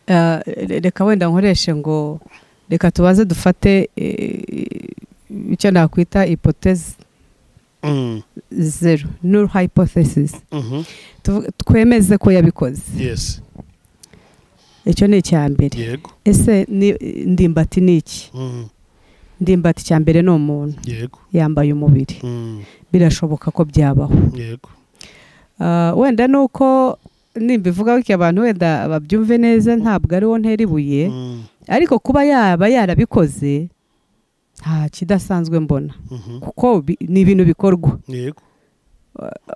Eh, reka wenda nkoreshe ngo reka tubaze dufate eh, icyo nakwita ipotezi Mm, zeru null hypothesis mhm. Tuvu- twemeze ko yabikoze yes icyo ni icya mbere yego ese ni- ndimbati ni iki Mm, ndimbati icya mbere ni umuntu yego yambaye umubiri Mm, birashoboka ko byabaho yego Ah, wenda ni uko nimbivuga bityo abantu wenda babyumve neza ntabwo ari wo ntera ibuye Mm, ariko kuba yaba yarabikoze nta kidasanzwe mbona mhm. kuko bi- ni ibintu bikorwa yego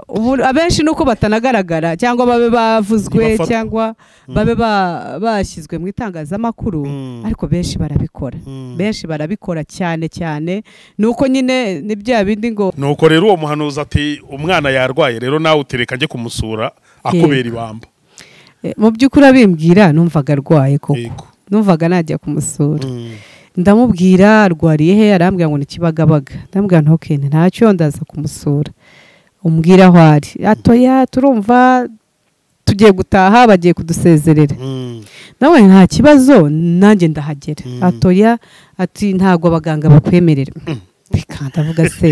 Ubu- abenshi ni uko batanagaragara cyangwa babe bavuzwe Ntibafatwa. cyangwa Mm, babe ba- bashyizwe mu itangazamakuru mm, ariko benshi barabikora mm. benshi barabikora cyane cyane ni uko nyine ni bya bindi ngo nuko rero uwo muhanuzi ati umwana yarwaye rero nawe utereka njye kumusura akubera ibamba eh, mu by'ukuri abimbwira numvaga arwaye koko yego numvaga najya kumusura Mm, ndamubwira arwariye he arambwira ngo ni kibagabaga ndamubwira ntukende ntacyo ndaza kumusura umbwira aho ari atoya turumva tugiye gutaha bagiye kudusezerera mm, nawe nta kibazo nanjye ndahagera Mm. atoya ati ntabwo abaganga bakwemerera reka ndavuga se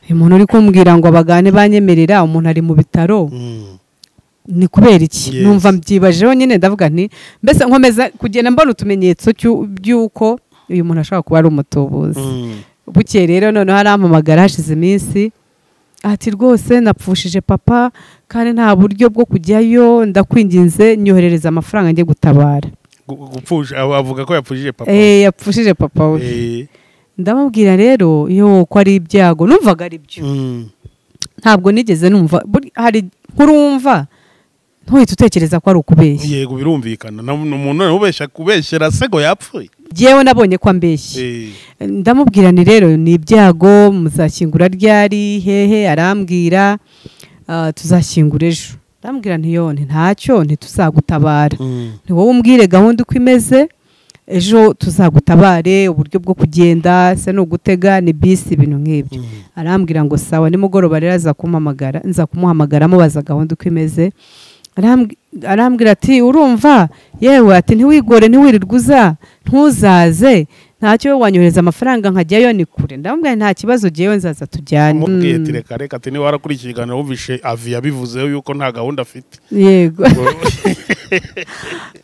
uyu muntu uri kumbwira ngo abagane banyemerera umuntu ari mu bitaro mm. ni kubera iki Yes. numva mbyibajeho nyine ndavuga nti mbese nkomeza kugenda mbona utumenyetso cy'u- by'uko uyu muntu ashobora kuba ari umutubuzi Mm, bukeye rero noneho arampamagara hashize iminsi ati rwose napfushije papa kandi nta buryo bwo kujyayo ndakwinginze nyoherereza amafaranga njye gutabara gu- gupfusha aba- avuga ko yapfushije papa eh yapfushije papa we Eh, ndamubwira rero yo ko ari ibyago numvaga ari byo mm, ntabwo nigeze numva buri- hari nkuru wumva ntuhite utekereza ko ari ukubeshya yego birumvikana na- ni umuntu noneho ubeshya kubeshyera se ngo yapfuye jyewe nabonye ko ambeshya Eh, ndamubwira ni rero ni ibyago muzashyingura ryari hehe arambwira ah, tuzashyingura ejo ndamubwira ntiyone ntacyo ntituzagutabara mm, ni wowe umbwire gahunda uko imeze ejo tuzagutabare uburyo bwo kugenda se ni ugutega ni bisi ibintu nk'ibyo mm, arambwira ngo sawa nimugoroba rero aza kumpamagara nza kumuhamagara amubaza gahunda uko imeze Arambwi- arambwira ati urumva yewe ati ntiwigore ntiwirirwe uza ntuzaze ntacyo wowe wanyohereza amafaranga nkajyayo ni kure ndamubwira nta kibazo jyewe nzaza tujyane umubwiye ati Mm, reka reka ati niba warakurikiye ikiganiro wumvishe avi yabivuzeho yuko nta gahunda afite yego Ubwo-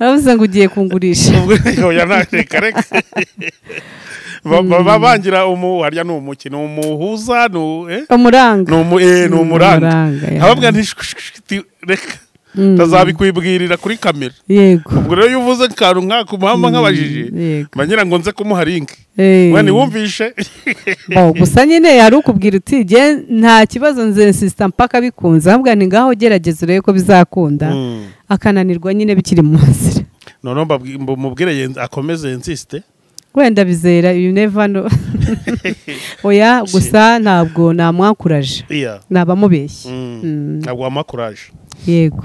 aravuze ngo ugiye kungurisha oya ntareka reka Ba- ba- ba- bangira umu harya ni umuki ni umuhuza ni u- eh? umuranga Ni umu- eh, ni umuranga ya. ababwira nti shk- shk- shk- ti- reka Mm, ndazabikwibwirira kuri kamera yego ubwo rero iyo uvuze kantu nk'ako umuhamba nk'abajije Mm, yego mbanyira ngo nze kumuha linki Eh. mwene wumvishe Oh, gusa nyine yari ukubwira uti jye nta kibazo nze nsisita mpaka bikunze ahubwo ni ngaho gerageza urebe ko bizakunda Mm. akananirwa nyine bikiri mu nzira noneho mbabwi- mbu- mubwire yenz- akomeze insisite wenda bizera you never know oya gusa ntabwo namwakuraje iya naba mubeshye Mm. Mm. ntabwo wamakuraje yego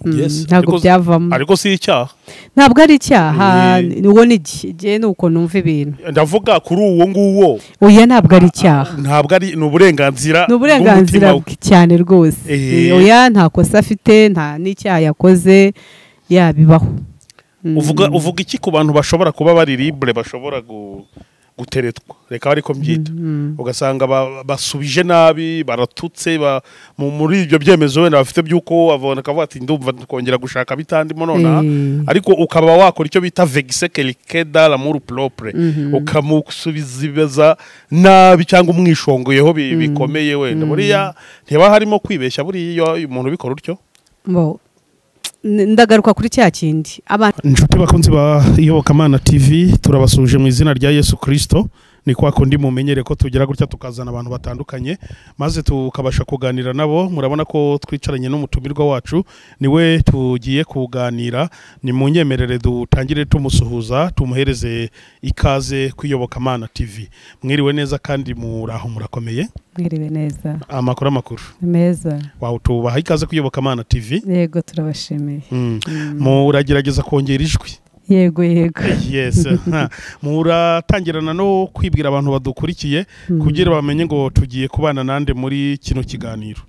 Mm, Yes, ntabwo ariko- byavamo ariko si icyaha ntabwo ari icyaha Eh. ni- uwo ni iki jye ni uko numva ibintu ndavuga kuri uwo nguwo oya ntabwo ari icyaha ntabwo ari ni uburenganzira ni uburenganzira bw'umutima we. bwe cyane rwose Eh. oya nta kosa afite nta n'icyaha yakoze yabibaho Mm. uvuga uvuga iki ku bantu bashobora kuba bari libre bashobora gu- guteretwa reka ariko mbyita Mm. ugasanga ba- basubije nabi baratutse ba- mu- muri ibyo byemezo wenda bafite by'uko abona akavuga ati ndumva kongera gushaka bitandimo nonaha Eh. ariko ukaba wakora icyo bita vegise kerikeda lamuru propre Mhm. ukamusubizibaza nabi cyangwa umwishongoyeho bi- bikomeye wenda buriya ntibaba harimo kwibeshya buriya iyo umuntu ubikora utyo Bo. N- ndagaruka kuri cya kindi abantu inshuti bakunzi ba iyobokamana tv turabasuje mu izina rya yesu kirisito ni kwa kundi mumenyere ko tugira gutya tukazana abantu batandukanye maze tukabasha kuganira nabo murabona ko twicaranye n'umutumirwa wacu niwe tugiye kuganira ni mu nyemerere dutangire tumusuhuza tumuhereze ikaze ku iyobokamana tv mwiriwe neza kandi muraho murakomeye mwiriwe neza amakuru amakuru ni meza wawutubaha ikaze ku iyobokamana tv yego turabashimiye Mm. Mm. muragerageza kongera ijwi yego yego yes Ha. muratangirana no kwibwira abantu badukurikiye kugira bamenye ngo tugiye kubana nande muri kino kiganiro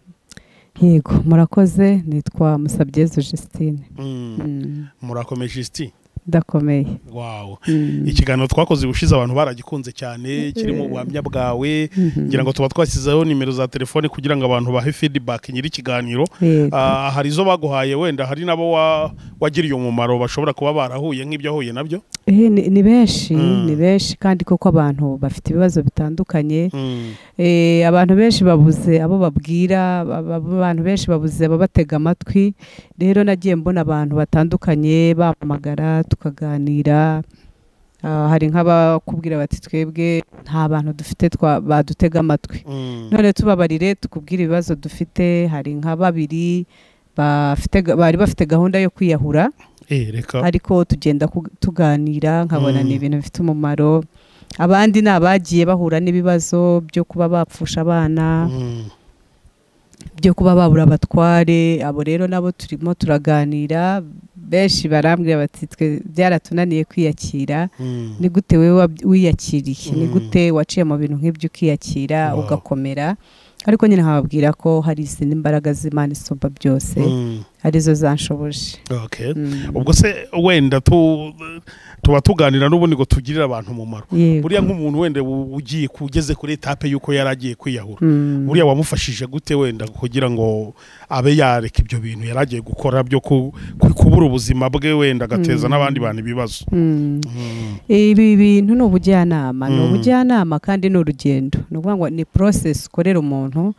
yego murakoze nitwa musabyeze Justine Mm. Mm. murakomeje isi udakomeye wawu Mm. ikiganiro twakoze ubushize abantu baragikunze cyane kirimo ubuhamya bwawe ngira ngo tuba twashyizeho nimero za telefone kugira ngo abantu bahe feedback nyiri ikiganiro Yego. Ah, hari izo baguhaye wenda hari n'abo wa- wagiriye umumaro bashobora kuba barahuye nk'ibyo wahuye nabyo Eh, ni ni benshi Mm. ni benshi kandi koko abantu bafite ibibazo bitandukanye Mm, Eh, abantu benshi babuze abo babwira ba- ba- abantu benshi babuze ababatega amatwi rero nagiye mbona abantu batandukanye bampamagara tukaganira Ah, hari nk'abakubwira bati twebwe nta bantu dufite twa- badutega amatwi mm, none tubabarire tukubwire ibibazo dufite hari nka babiri bafite ga- bari bafite gahunda yo kwiyahura eh, reka ariko tugenda kug- tuganira nkabona Mm. ni ibintu bifite umumaro abandi ni abagiye bahura n'ibibazo byo kuba bapfusha abana Mm, byo kuba babura abatware abo rero nabo turimo turaganira benshi barambwira bati twe byaratunaniye kwiyakira mm, ni gute wowe wab- wiyakiriye ni Mm. gute waciye mu bintu nk'ibyo ukiyakira Wow. ugakomera ariko nyine nkababwira ko hari izindi mbaraga z'imana isumba byose mm, arizo zanshoboje okay. Mm. ubwo se wenda tu- tuba tuganira n'ubundi ngo tugirire abantu umumaro Yego. buriya nk'umuntu wenda u- ugiye ku- ugeze kuri etape y'uko yari agiye kwiyahura Mm. buriya wamufashije gute wenda kugira ngo abe yareka ibyo bintu yari agiye gukora byo ku- ku- kubura ubuzima bwe wenda agateza Mm. n'abandi bantu ibibazo Mm. Mm, ibi bintu ni ubujyanama ni Mm. ubujyanama kandi ni urugendo ni ukuvuga ngo ni process ukorera umuntu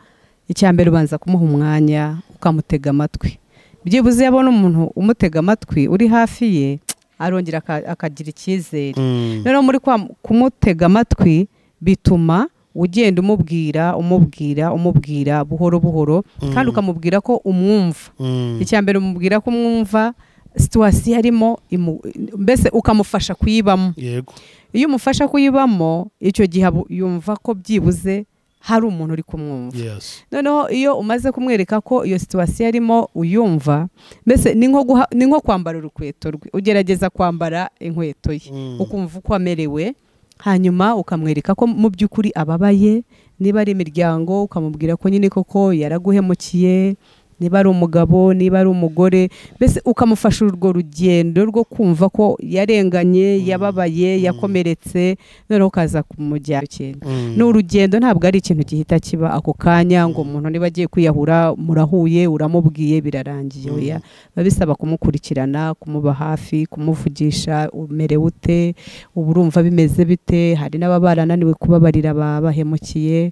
icya mbere ubanza kumuha umwanya ukamutega amatwi byibuze iyo abona umuntu umutega amatwi uri hafi ye arongera aka- akagira icyizere mm, rero muri kwa- kumutega amatwi bituma ugenda umubwira umubwira umubwira buhoro buhoro kandi Mm. ukamubwira ko umwumva mm, icya mbere umubwira ko umwumva situwasiyo arimo imu- mbese ukamufasha kuyibamo yego iyo umufasha kuyibamo icyo gihe abu- yumva ko byibuze hari umuntu uri kumwumva yes noneho iyo umaze kumwereka ko iyo situwasiyo arimo uyumva mbese ni nko guha- ni nko kwambara urukweto rwe ugerageza kwambara inkweto ye Mm, ukumva uko amerewe hanyuma ukamwereka ko mu by'ukuri ababaye niba ari imiryango ukamubwira ko nyine koko yaraguhemukiye niba ari umugabo niba ari umugore mbese ukamufasha urwo rugendo rwo kumva ko yarenganye yababaye yakomeretse noneho ukaza kumujyana ikintu mm, ni urugendo ntabwo ari ikintu gihita kiba ako kanya ngo umuntu niba agiye kwiyahura murahuye uramubwiye birarangiye Mm. oya biba bisaba kumukurikirana kumuba hafi kumuvugisha umerewe ute uba urumva bimeze bite hari n'ababa barananiwe kubabarira babahemukiye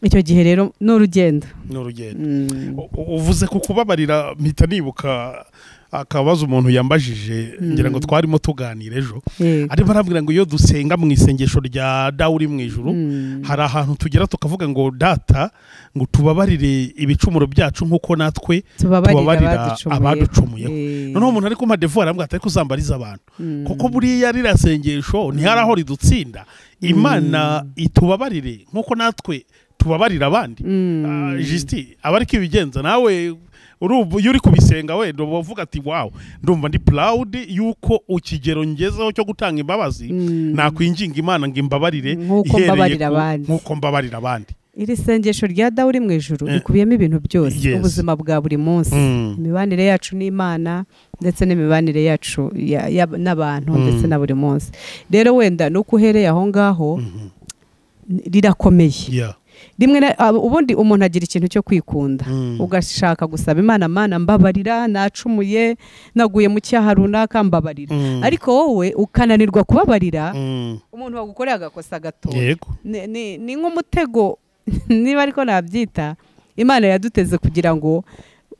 icyo gihe rero ni urugendo ni urugendo Mm. U- u- uvuze ku kubabarira mpita nibuka akabazo umuntu yambajije Mm. ngira ngo twarimo tuganira ejo Yego. arimo arambwira ngo iyo dusenga mu isengesho rya dawe uri mu ijuru Mm. hari ahantu tugera tukavuga ngo data ngo tubabarire ibicumuro byacu nk'uko natwe tubabarira tubabarira abaducumuyeho Eh. noneho umuntu ari kumpa devu arambwira atari kuzambariza abantu Mm. kuko buriya ririya sengesho ntihari aho ridutsinda imana itubabarire nk'uko natwe tubabarira abandi Mm. Ah, Justin aba ari kubigenza nawe urumva iyo uri kubisenga wenda uba uvuga ati wawu ndumva ndi proud y'uko ikigero ngezeho cyo gutanga imbabazi Mm. nakwinginga imana ngo imbabarire Nk'uko ihereye mbabarira ku- abandi. nk'uko mbabarira abandi iri sengesho rya dawe uri mu ijuru Eh. rikubiyemo ibintu byose Yes. ubuzima bwa buri munsi Mm. imibanire yacu n'imana ndetse n'imibanire yacu ya- ya- n'abantu Mm. ndetse na buri munsi rero wenda nuko uhereye aho ngaho Mhm. rirakomeye Yeah. rimwe na- ab- ubundi umuntu agira ikintu cyo kwikunda Mm. ugashaka gusaba imana mana mbabarira nacumuye naguye mu cyaha runaka mbabarira Mm. ariko wowe ukananirwa kubabarira Mm. umuntu wagukoreye agakosa gatoya yego ni- ni ni nk'umutego niba ariko nabyita imana yaduteze kugira ngo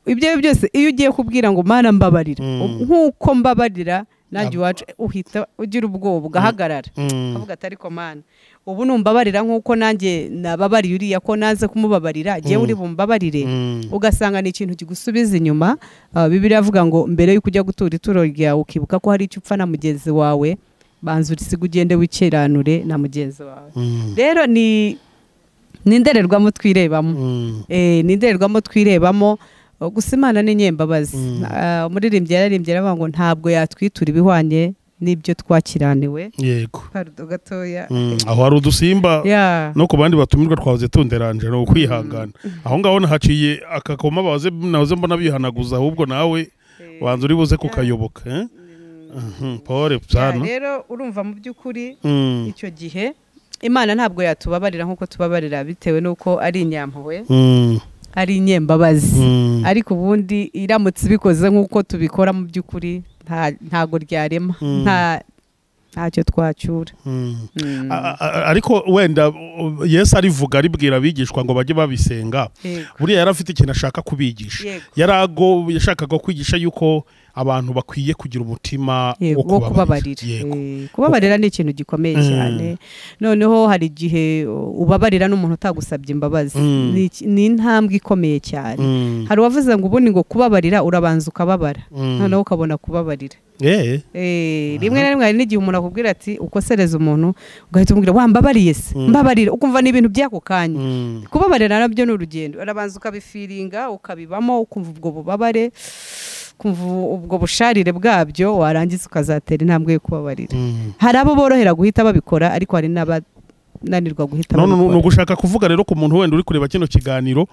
ibyo ari byo byose iyo ugiye kubwira ngo mana mbabarira Mm. nk'uko mbabarira nanjye Ab- iwacu uhita ugira ubwoba ugahagarara Mm. ukavuga ati ariko mana ubu numbabarira nk'uko nanjye nababariye uriya ko naze kumubabarira jyewe Mm. uri bumbabarire Mm. ugasanga ni ikintu kigusubiza inyuma Ah, bibiliya avuga ngo mbere y'uko ujya gutura ituro ryawe ukibuka ko hari icyo upfa na mugenzi wawe banza urisiga ugende wikiranure na mugenzi wawe Mm. rero ni ni indorerwamo twirebamo Mm. Eh, ni indorerwamo twirebamo Uh, gusa imana ni nyembabazi Mm. Ah, umuririmbyi yararimbye aravuga ngo ntabwo yatwitura ibihwanye n'ibyo twakiraniwe yego karudo gatoya Mm. aho hari udusimba ya no ku bandi batumirwa twahoze tunderanje ni ukwihangana aho ngaho nahaciye akakoma bahoze nahoze mbona bihanaguza ahubwo nawe Eh, wanza uri buze kukayoboka eh? mm, Mhm, pole Ya, sana rero urumva mu by'ukuri Mm, icyo gihe imana ntabwo yatubabarira nk'uko tubabarira bitewe n'uko ari inyampuhwe mm, ari inyembabazi mm, ariko ubundi iramutse ibikoze nk'uko tubikora mu by'ukuri nta- ntago ryarema Mm. nta ntacyo twacyura mm. Mm. A- a- a- ariko wenda uh, yesu arivuga aribwira abigishwa ngo bajye babisenga Yego. buriya yari afite ikintu ashaka kubigisha Yego. yari ago yashakaga kwigisha yuko abantu bakwiye kugira umutima Yego, wo wo kubabarira Yego. Eh, kubabarira ni ikintu gikomeye Mm. cyane noneho hari igihe uh, ubabarira n'umuntu utagusabye imbabazi Mm. Ni iki- ni intambwe ikomeye cyane Mm, hari uwavuze ngo ubundi ngo kubabarira urabanza ukababara mm. noneho ukabona kubabarira Eh, Eh, rimwe na rimwe hari n'igihe umuntu akubwira ati ukosereze umuntu ugahita umubwira wa mbabariye se Mm. mbabarira ukumva ni ibintu by'ako kanya mm, kubabarira nabyo ni urugendo urabanza ukabifiringa ukabibamo ukumva ubwo bubabare ukumva ubwo busharire bwabyo warangiza ukazatera intambwe yo kubabarira mm. hari abo borohera guhita babikora ariko hari n'abananirwa guhita none ni babikora ugushaka kuvuga rero ku muntu wenda uri kureba kino kiganiro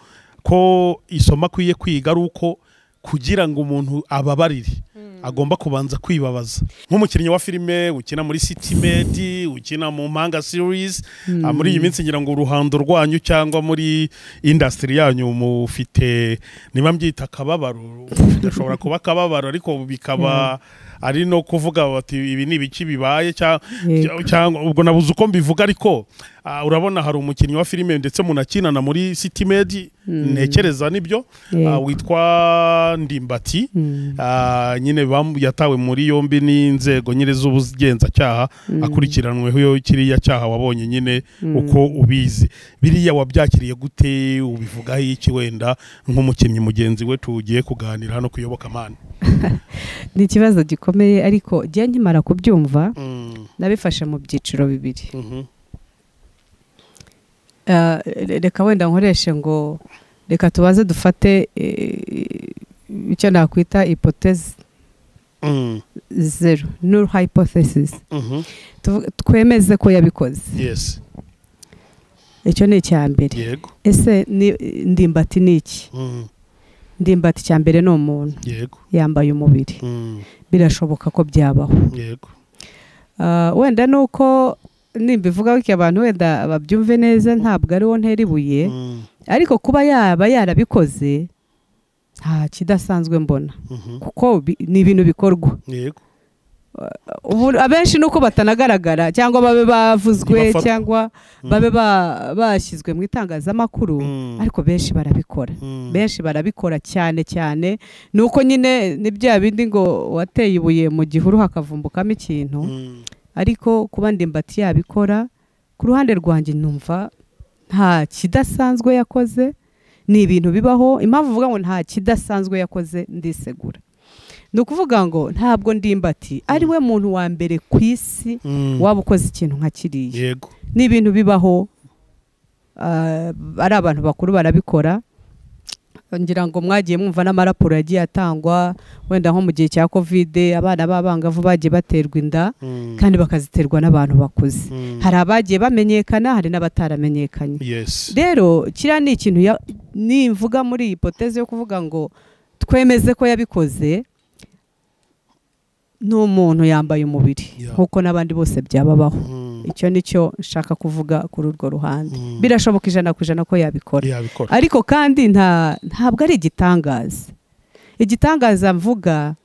ko isomo akwiye kwiga ari uko kugira ngo umuntu ababarire agomba kubanza kwibabaza nk'umukinnyi wa filime ukina muri sitimedi ukina mu mpanga series ah, muri iyi minsi ngira ngo uruhando rwanyu cyangwa muri indasitiri yanyu mufite niba mbyita akababaro bidashobora kuba akababaro ariko bikaba ari no kuvuga bati ibi ni ibiki bibaye cyangwa Yego. cyangwa ubwo nabuze uko mbivuga ariko ah, urabona hari umukinnyi wa filime ndetse munakinana muri city med Mm. ntekereza nibyo ah, Yego. witwa ndimbati Mm. ah, nyine bam- yatawe muri yombi n'inzego nyine z'ubugenzacyaha Mm. akurikiranweho kiriya cyaha wabonye nyine uko ubizi biriya wabyakiriye gute ubivugaho iki wenda nk'umukinnyi mugenzi we tugiye kuganira hano ku iyobokamana ni ikibazo gikomeye ariko njye nkimara kubyumva Mm, nabifashe mu byiciro bibiri mhm, Ah, re- reka wenda nkoreshe ngo reka tubaze dufate eh, icyo nakwita ipotezi mm, zeru null hypothesis mhm, Tuvu- twemeze ko yabikoze yes icyo ni icya mbere yego ese ni- ndimbati ni iki Mm, ndimbati icya mbere ni umuntu yego yambaye umubiri Mm, birashoboka ko byabaho yego Ah, wenda ni uko nimbivuga bityo abantu wenda babyumve neza ntabwo ari wo ntera ibuye Mm, ariko kuba yaba yarabikoze nta kidasanzwe mbona mhm, kuko bi- ni ibintu bikorwa yego Ubu- abenshi nuko batanagaragara cyangwa babe bavuzwe Ntibafatwa. cyangwa Mm, babe ba- bashyizwe mu itangazamakuru mm, ariko benshi barabikora mm, benshi barabikora cyane cyane ni uko nyine ni bya bindi ngo wateye ibuye mu gihuru hakavumbukamo ikintu mm, ariko kuba ndimbati yabikora ku ruhande rwanjye numva nta kidasanzwe yakoze ni ibintu bibaho impamvu uvuga ngo nta kidasanzwe yakoze ndisegura ni ukuvuga ngo ntabwo ndimbati ari we muntu wa mbere ku isi mm, waba ukoze ikintu nka kiriya yego ni ibintu bibaho ah, ari abantu bakuru barabikora ngira ngo mwagiye mwumva n'amaraporo yagiye atangwa wenda nko mu gihe cya kovide abana b'abangavu bagiye baterwa inda Mm, kandi bakaziterwa n'abantu bakuze mm, hari abagiye bamenyekana hari n'abataramenyekanye yes rero kiriya ni ikintu ya- nimvuga muri iyi poteze yo kuvuga ngo twemeze ko yabikoze ni umuntu yambaye umubiri Yeah. nk'uko n'abandi bose byababaho Mm, icyo ni cyo nshaka kuvuga kuri urwo ruhande Mm. birashoboka ijana ku ijana ko yabikora yabikora ariko kandi nta ntabwo ari igitangaza igitangaza mvuga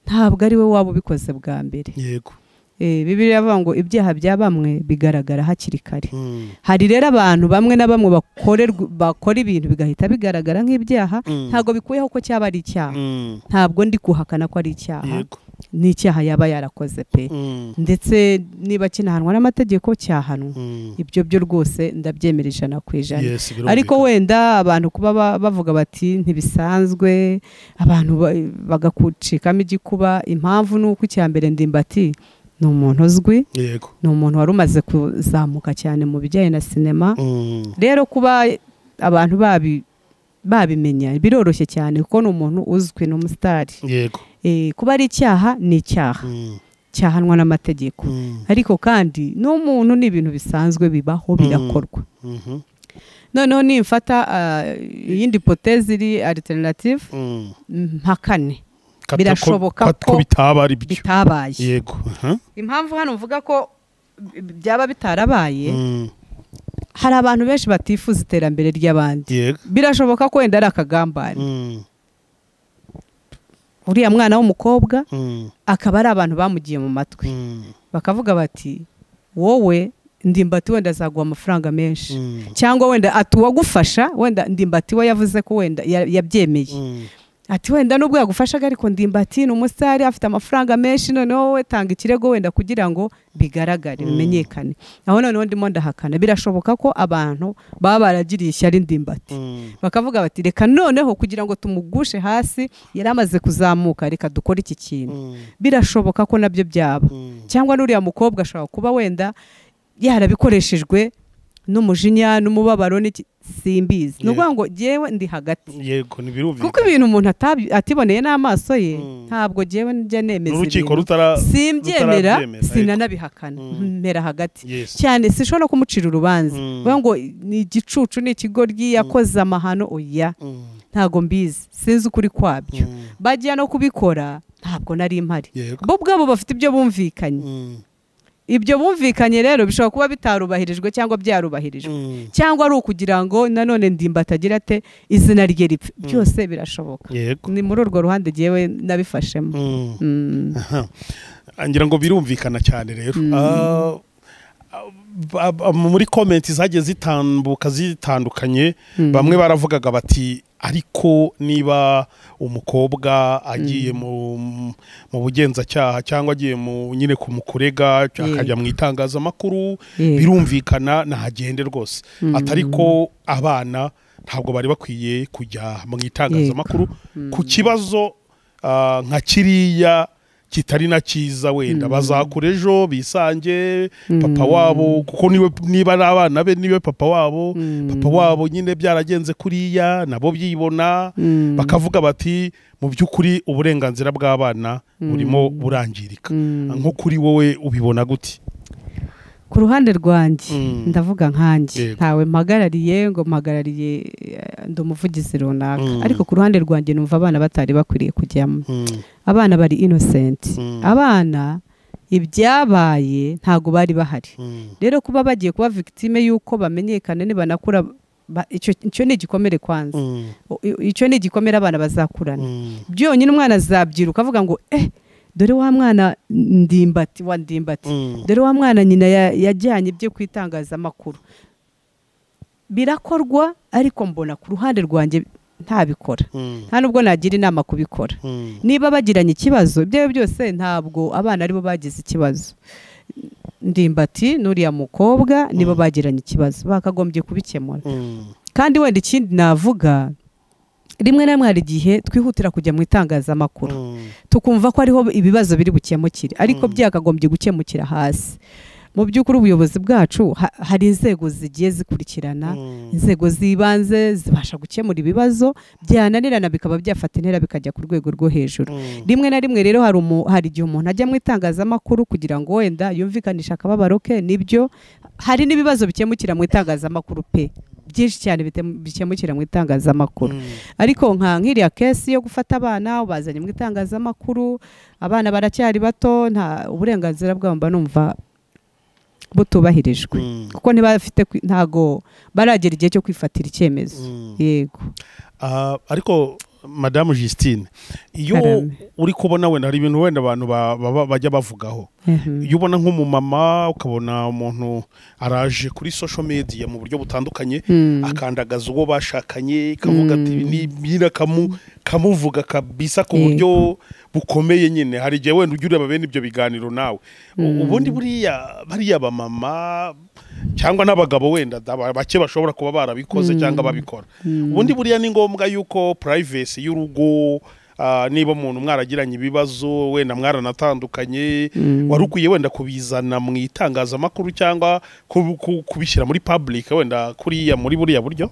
ntabwo ari we waba ubikoze bwa mbere yego Eh, bibiliya iravuga ngo ibyaha bya bamwe bigaragara hakiri kare Mm, hari rero abantu bamwe na bamwe bakorerwa- bakora ibintu bigahita bigaragara nk'ibyaha mm, ntabwo bikuyeho ko cyaba ari icyaha mm, ntabwo ndi kuhakana ko ari icyaha yego ni icyaha yaba yarakoze pe Mm, ndetse niba kinahanwa n'amategeko cyahanwa mm, ibyo byo rwose ndabyemera ijana ku ijana yes birumvikana. ariko wenda abantu kuba ba- bavuga bati ntibisanzwe abantu ba- bagakucikamo igikuba impamvu ni uko icya mbere ndimbati ni umuntu uzwi yego ni umuntu wari umaze kuzamuka cyane mu bijyanye na sinema Mm, rero kuba abantu babi- babimenya biroroshye cyane kuko ni umuntu uzwi ni umusitari yego Eh, kuba ari icyaha ni icyaha Mm, cyahanwa n'amategeko mm, ariko kandi n'umuntu ni ibintu bisanzwe bibaho birakorwa mhm, noneho nimfata ah, iyindi potezi iri alternative mm, mpakane Kata- ko- birashoboka ko ko bitaba ari byo bitabaye yego aha. impamvu hano mvuga ko byaba bitarabaye Mm, hari abantu benshi batifuza iterambere ry'abandi yego birashoboka ko wenda ari akagambane Mm, uriya mwana w'umukobwa mm, akaba ari abantu bamugiye mu matwi mm, bakavuga bati wowe ndimbati wenda azaguha amafaranga menshi mm, cyangwa wenda ati uwagufasha wenda ndimbati we yavuze ko wenda ya- yabyemeye mm, ati wenda nubwo yagufashaga ariko ndimbati ni umusitari afite amafaranga menshi noneho wowe tanga ikirego wenda kugira ngo bigaragare Mm. bimenyekane aho noneho ndimo ndahakana birashoboka ko abantu baba baragiriye ishyari ndimbati mm, bakavuga bati reka noneho kugira ngo tumugushe hasi yari amaze kuzamuka reka dukore iki kintu mm, birashoboka ko nabyo byaba mm, cyangwa n'uriya mukobwa ashobora kuba wenda yarabikoreshejwe n'umujinya n'umubabaro n'iki simbizi ni Yeah. ukuvuga ngo ngewe ndi hagati yego kuko ntibirumvikana ibintu umuntu atabi- atiboneye n'amaso ye Mm. ntabwo ngewe njya nemeza n'urukiko ibintu rutara simbyemera rutarabyemera, sinanabihakana Mm. mpera hagati yes cyane sinshobora kumucira urubanza Mm. kuvuga ngo ni igicucu ni ikigoryi yakoze amahano oya Mm, ntabwo mbizi sinzi ukuri kwabyo mm, bajya no kubikora ntabwo nari mpari yego bo ubwabo bafite ibyo bumvikanye Mm, ibyo bumvikanye rero bishobora kuba bitarubahirijwe cyangwa byarubahirijwe mm, cyangwa ari ukugira ngo nanone ndimba atagira ate izina rye ripfe byose birashoboka yego ni muri urwo ruhande jyewe nabifashemo Mm. Mm. Aha. ngira ngo birumvikana cyane rero Ah, ah, ah, muri komenti zagiye zitambuka zitandukanye bamwe baravugaga bati ariko niba umukobwa agiye mu mu bugenzacyaha cyangwa agiye mu nyine ku mukurega akajya mu itangazamakuru Yego. birumvikana ntagende rwose atari ko abana ntabwo bari bakwiye kujya mu itangazamakuru ku kibazo ah, nka kiriya kitari na cyiza wenda bazakura ejo bisange papa wabo kuko niwe niba ari abana be niwe papa wabo papa wabo nyine byaragenze kuriya nabo byibona Mm. bakavuga bati mu by'ukuri uburenganzira bw'abana burimo burangirika nko kuri wowe ubibona gute ku ruhande rwanjye Mm. ndavuga nkanjye Yego. ntawe mpagarariye ngo mpagarariye eh, ndi umuvugizi runaka Mm. ariko ku ruhande rwanjye numva abana batari bakwiriye kujyamo Mm, abana bari inosenti Mm. abana ibyabaye ntabwo bari bahari mm, rero kuba bagiye kuba victime y'uko bamenyekana nibanakura ba- icyo icyo ni igikomere kwanza mm, O- i- icyo ni igikomere abana bazakurana mm, byonyine umwana azabyiruka avuga ngo eh dore wa mwana ndimbati wa ndimbati mm, dore wa mwana nyina ya- yajyanye ibyo ku itangazamakuru birakorwa ariko mbona ku ruhande rwanjye ntabikora mm, nta nubwo nagira inama kubikora mm, niba bagiranye ikibazo ibyo ari byo byose ntabwo abana aribo bagize ikibazo ndimbati n'uriya mukobwa nibo bagiranye ikibazo bakagombye kubikemura mm, kandi wenda ikindi navuga rimwe na rimwe hari igihe twihutira kujya mu itangazamakuru mm. tukumva ko ariho ibibazo biri bukemukire ariko Mm. byakagombye gukemukira hasi mu by'ukuri ubuyobozi bwacu ha- hari inzego zigiye zikurikirana Mm. inzego z'ibanze zibasha gukemura ibibazo byananirana bikaba byafata intera bikajya ku rwego rwo hejuru Mm. rimwe na rimwe rero hari umu- hari igihe umuntu ajya mu itangazamakuru kugira ngo wenda yumvikanishe akababaro ke nibyo hari n'ibibazo bikemukira mu itangazamakuru pe byinshi cyane bitem- bikemukira mu itangazamakuru Mm. ariko nka nk'iriya kesi yo gufata abana ubazanye mu itangazamakuru abana baracyari bato nta uburenganzira bwabo mba numva butubahirijwe Mm. kuko ntibafite kwi- ntago baragera igihe cyo kwifatira icyemezo Mm. yego Ah, ariko madamu justine iyo Karame. uri kubona wenda hari ibintu wenda abantu ba- baba- bajya bavugaho Mhm. iyo ubona nk'umumama ukabona umuntu araje kuri social media mu buryo butandukanye Mm. akandagaza uwo bashakanye kavuga ati Mm. "Ni- nyine kamu- kamuvuga kabisa ku Yego. buryo bukomeye nyine hari igihe wenda ujya ureba bene ibyo biganiro nawe U- ubundi buriya bariya bamama cyangaba n'abagabo wenda da- ba- bake bashobora kuba barabikoze cyangwa babikora ubundi buriya ni ngombwa yuko privacy y'urugo ah, niba umuntu mwaragiranye ibibazo wenda mwaranatandukanye Mm. wari ukwiye wenda kubizana mu itangazamakuru cyangwa ku- ku- kubishyira muri public wenda kuriya muri buriya buryo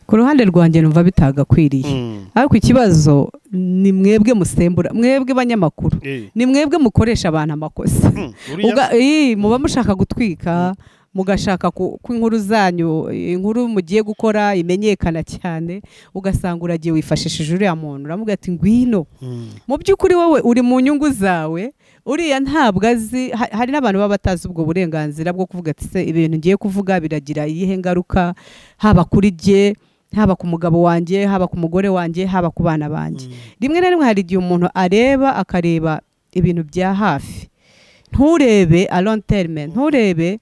ku ruhande rwanjye numva bitagakwiriye Mm. ariko ikibazo ni mwebwe musembura mwebwe banyamakuru Eh, ni mwebwe mukoresha abantu amakosa mm, buriya- Ubwa- ii, muba mushaka gutwika mugashaka ku ku inkuru zanyu inkuru mugiye gukora imenyekana cyane ugasanga uragiye wifashishije uriya muntu uramubwira ati ngwino mu by'ukuri wowe uri mu nyungu zawe uriya ntabwo azi ha- hari n'abantu baba batazi ubwo burenganzira bwo kuvuga ati se ibintu ngiye kuvuga biragira iyihe ngaruka haba kuri jye haba ku mugabo wanjye haba ku mugore wanjye haba ku bana banjye rimwe na rimwe hari igihe umuntu areba akareba ibintu bya hafi nturebe a long term nturebe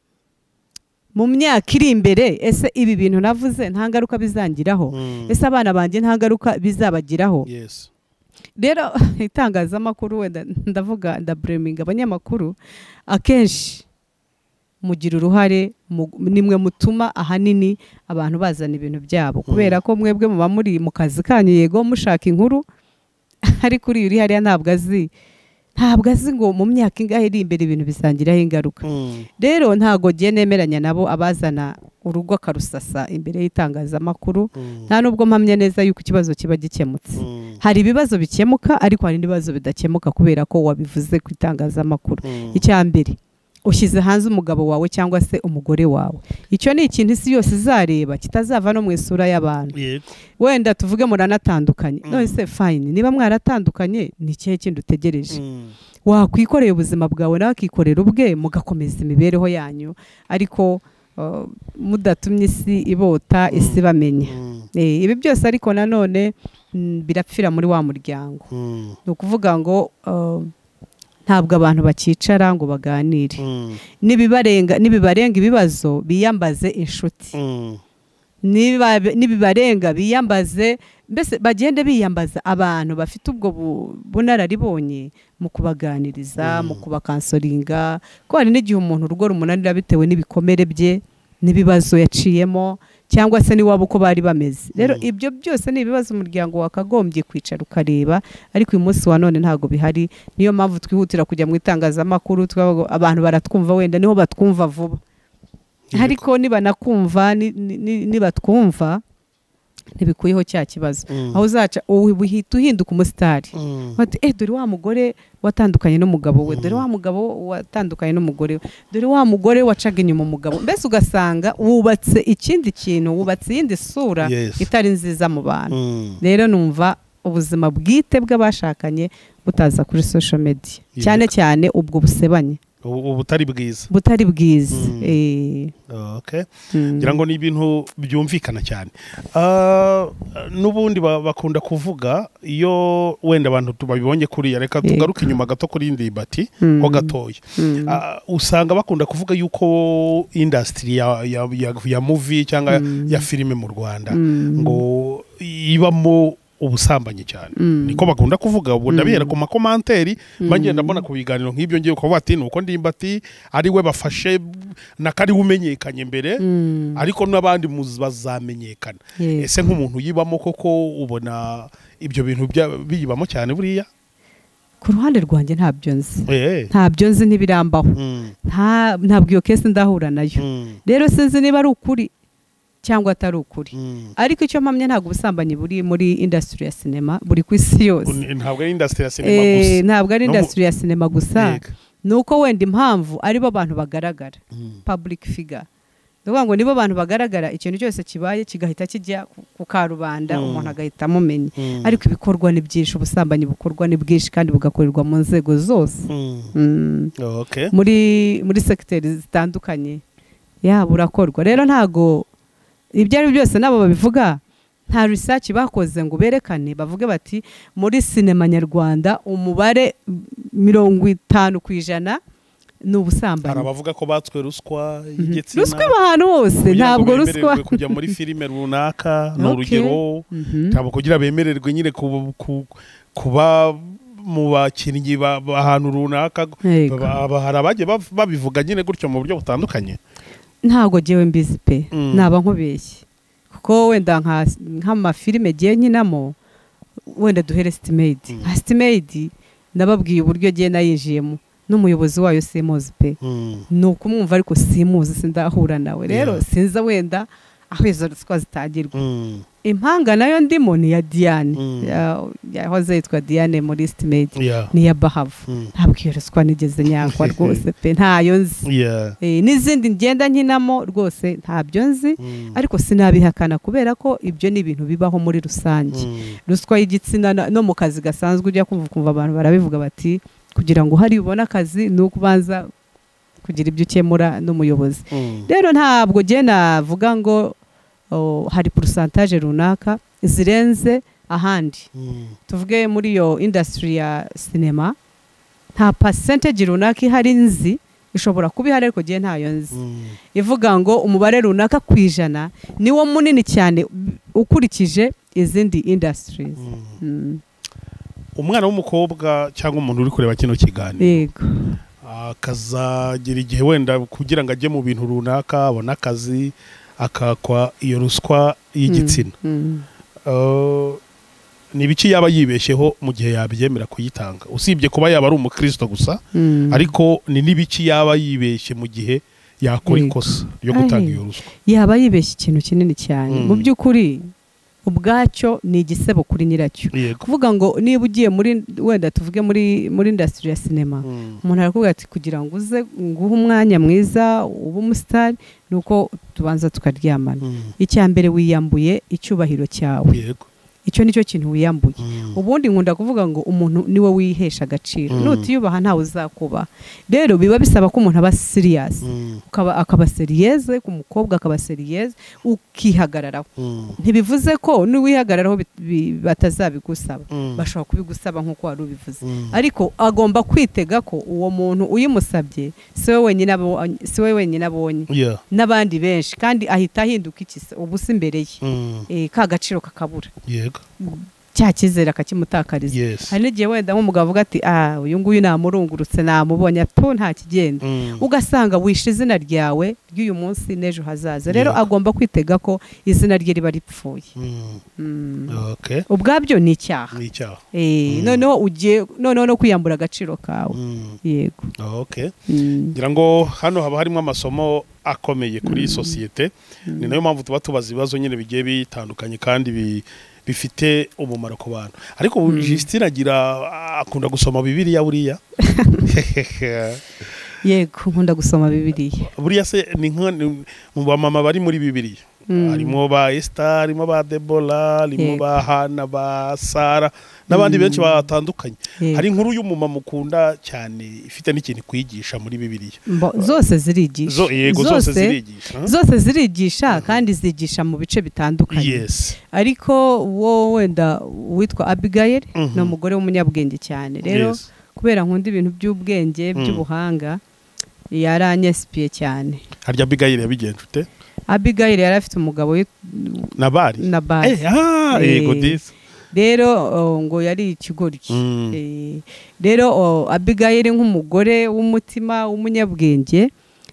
mu myaka iri imbere ese ibi bintu navuze nta ngaruka bizangiraho ese abana banjye nta ngaruka bizabagiraho yes rero itangazamakuru wenda ndavuga ndabureminga abanyamakuru akenshi mugira uruhare mu- nimwe mutuma ahanini abantu bazana ibintu byabo kubera ko mwebwe muba muri mu kazi kanyu yego mushaka inkuru ariko uriya uri hariya ntabwo azi ntabwo azi ngo mu myaka ingahe iri imbere ibintu bisangiraho ingaruka Mm. rero ntabwo giye nemeranya nabo abazana urugo akarusasa imbere y'itangazamakuru Mm. nta nubwo mpamya neza yuko ikibazo kiba gikemutse Mm. hari ibibazo bikemuka ariko hari n'ibibazo bidakemuka kubera ko wabivuze ku itangazamakuru Mm. icya mbere ushyize hanze umugabo wawe cyangwa se umugore wawe icyo ni ikintu isi yose izareba kitazava no mu isura y'abantu yego wenda tuvuge muranatandukanye Mm. none se fayini niba mwaratandukanye ni ikihe kindi utegereje Mm. wakwikoreye ubuzima bwawe nawe akikorera ubwe mugakomeza imibereho yanyu ariko uh, mudatumye isi ibota isi bamenya Mm. Eh, ibi byose ariko nanone mm, birapfira muri wa muryango Mm. ni ukuvuga ngo uh, ntabwo abantu bakicara ngo baganire Mm. nibibarenga nibibarenga ibibazo biyambaze inshuti Mm. Niba- nibibarenga biyambaze mbese bagende biyambaza abantu bafite ubwo bu- bunararibonye mu kubaganiriza Mm. mu kubakansoringa ko hari n'igihe umuntu urugo rumunanira bitewe n'ibikomere bye n'ibibazo yaciyemo cyangwa se n'iwabo uko bari bameze rero Mm. ibyo byose ni ibibazo umuryango wakagombye kwicara ukareba ariko uyu munsi wa none ntabwo bihari niyo mpamvu twihutira kujya mu itangazamakuru twavuga ngo abantu baratwumva wenda niho batwumva vuba Yego. ariko nibanakumva ni- ni- ni- nibatwumva ntibikuyeho cya kibazo Mm. aho uzaca ubu uhita uhinduka umusitari Mm. bati eh dore wa mugore watandukanye n'umugabo we dore wa mugabo watandukanye n'umugore we dore wa mugore wacaga inyuma umugabo mbese ugasanga wubatse ikindi kintu wubatse iyindi sura Yes. itari nziza mu bantu Mm. rero numva ubuzima bwite bw'abashakanye butaza kuri social media Yego. cyane cyane ubwo busebanye Ubu- ubu butari bwiza butari bwiza Mm. Eh, okay mm. ngira ngo ni ibintu byumvikana cyane Ah, n'ubundi ba- bakunda kuvuga iyo wenda abantu tu- babibonye kuriya reka Yego. tugaruke inyuma gato kuri indimbati Mm. ho gatoya Mm. Ah, usanga bakunda kuvuga yuko indasitiri ya, ya, ya, ya muvi cyangwa Mm. ya filime mu rwanda Mm. ngo ibamo ubusambanyi cyane Mm. niko bakunda kuvuga ubwo Mm. ndabihera ku makomantere Mm. bagenda mbona ku biganiro nk'ibyo ngiye kuvuga ati nuko ndimbati ari we bafashe nakariwe umenyekanye mbere Mm. ariko n'abandi muzi bazamenyekana Yego. ese nk'umuntu yibamo koko ubona ibyo bintu bya- biyibamo cyane buriya ku ruhande rwanjye ntabyo nzi Eh, ntabyo nzi ntibirambaho mm, nta ntabwo iyo kesi ndahura nayo mm, rero sinzi niba ari ukuri cyangwa atari ukuri mm. ariko icyo mpamya ntabwo ubusambanyi buri muri indasitiri ya sinema buri ku isi yose Un- ntabwo ari indasitiri ya sinema Eh, gusa ntabwo ari No mu- indasitiri ya sinema gusa Yego. ni uko wenda impamvu aribo bantu bagaragara Mm, public figure ni ukuvuga ngo nibo bantu bagaragara ikintu cyose kibaye kigahita kijya ku- ku karubanda Mm. umuntu agahita amumenya mm, ariko ibikorwa ni byinshi ubusambanyi bukorwa ni bwinshi kandi bugakorerwa mu nzego zose mm. Mm. okay muri muri segiteri zitandukanye yaba urakorwa rero ntago ibyo ari byo byose nabo babivuga nta research bakoze ngo berekane bavuge bati muri sinema nyarwanda umubare mirongo itanu ku ijana ni hari ubusambanyi abavuga ko batswe ruswa Mhm. y'igitsina ruswa iba ahantu hose kugira ngo ntabwo ruswa bemererwe kujya muri filime runaka ni Okay. urugero Mhm. ntabwo kugira bemererwe nyine ku- ku- kuba mu bakinnyi ba- ba- ahantu runaka Yego. Ba- ba- hari abagiye bav- babivuga nyine gutyo mu buryo butandukanye ntabwo ngewe mbizi pe Mm. naba nkubeshye kuko wenda nka- nk'amafilime giye nkinamo wenda duhere sitimeyidi Mm. nka sitimeyidi nababwiye uburyo agiye nayinjiyemo n'umuyobozi wayo simuzi pe ni ukumwumva ariko simuzi sindahura nawe rero Yeah. sinza wenda aho izo ruswa zitangirwa impanga nayo ndimo ni iya diane Mm. Ya- yahoze yitwa diane muri estimate Yeah. ni iya bahavu Mm. ntabwo iyo ruswa nigeze nyakwa rwose pe ntayo nzi Yeah. Eh, n'izindi ngenda nkinamo rwose ntabyo nzi Mm. ariko sinabihakana kubera ko ibyo ni ibintu bibaho muri rusange Mm. ruswa y'igitsina na- no mu kazi gasanzwe ujya kumva ukumva abantu barabivuga bati kugira ngo uhari ubone akazi ni uko ubanza kugira ibyo ukemura n'umuyobozi Mm. rero ntabwo njye navuga ngo o, hari porosantaje runaka zirenze ahandi Mm. tuvuge muri iyo indasitiri ya sinema nta pasenteji runaka ihari nzi ishobora kuba ihari ariko njye ntayo nzi Mm. ivuga ngo umubare runaka ku ijana niwo munini cyane ukurikije izindi indasitirizi Mm. Mm. umwana w'umukobwa cyangwa umuntu uri kureba kino kiganiro yego akazagira igihe wenda kugira ngo ajye mu bintu runaka abone akazi akakwa iyo ruswa y'igitsina Mm. Uh, ni ibiki yaba yibeshyeho mu gihe yabyemera kuyitanga usibye kuba yaba ari umukristo gusa Mm. ariko ni n'ibiki yaba yibeshye mu gihe yakora Yego. ikosa ryo gutanga Ahe. iyo ruswa yaba yibeshye ikintu kinini cyane Mm. mu by'ukuri ubwacyo ni igisebo kuri nyiracyo yego kuvuga ngo niba ugiye muri wenda tuvuge muri muri indasitiri ya sinema Mm. umuntu arakubwira ati kugira ngo uze nguhe umwanya mwiza ube umusitari ni uko tubanza tukaryamana Mm. icya mbere wiyambuye icyubahiro cyawe yego icyo ni cyo kintu wiyambuye Mm. ubundi nkunda kuvuga ngo umuntu niwe wihesha agaciro Mm. nutiyubaha ntawe uzakubaha rero biba bisaba ko umuntu aba siriyasi Mm. ukaba akaba seriyeze ku mukobwa akaba seriyeze ukihagararaho Mm. ntibivuze ko n'uwihagararaho bit- bi- batazabigusaba Mm. bashobora kubigusaba nk'uko wari ubivuze Mm. ariko agomba kwitega ko uwo muntu uyimusabye si we wenyine abo- si we wenyine abonye Yeah. n'abandi benshi kandi ahita ahinduka iki se ubusa imbere ye Mm. Eh, ka gaciro kakabura yego cya cyizere akakimutakariza yes hari n'igihe wenda nk'umugabo avuga ati ah uyu nguyu namurungurutse namubonye ato nta kigenda Mm. ugasanga wishe izina ryawe ry'uyu munsi n'ejo hazaza rero Yego. agomba kwitega ko izina rye riba ripfuye Mm. Mm. okay ubwabyo ni icyaha ni icyaha Eh, Mm. noneho ugiye noneho no kwiyambura agaciro kawe Mm. yego okay Mm. ngira ngo hano haba harimo amasomo akomeye kuri iyi sosiyete ni nayo mpamvu tuba tubaza ibibazo nyine bigiye bitandukanye kandi bi- bifite umumaro ku bantu ariko ubu Justine agira akunda gusoma bibiriya buriya yego nkunda gusoma bibiliya buriya se ni nka ni- mu bamama bari muri bibiriya Mm. harimo ba Esther harimo ba Deborah harimo Yego. ba Hana ba Sara n'abandi benshi batandukanye Yego. hari inkuru y'umumama ukunda cyane ifite n'ikintu kwigisha muri bibiriya Mbo- zose zirigisha Zo- yego zose zirigisha zose zirigisha kandi zigisha mu bice bitandukanye yes ariko wo wenda witwa abigail Mhm. ni umugore w'umunyabwenge cyane rero Yes. kubera nkunda ibintu by'ubwenge Mm. by'ubuhanga yaranyesipiye cyane harya Abigail yabigenje ute abigail yari afite umugabo wit- nabari nabali Eh, ah, Eh. yego disi rero oh, ngo yari ikigoryi Mm. Eh, rero oh, abigail nk'umugore w'umutima w'umunyabwenge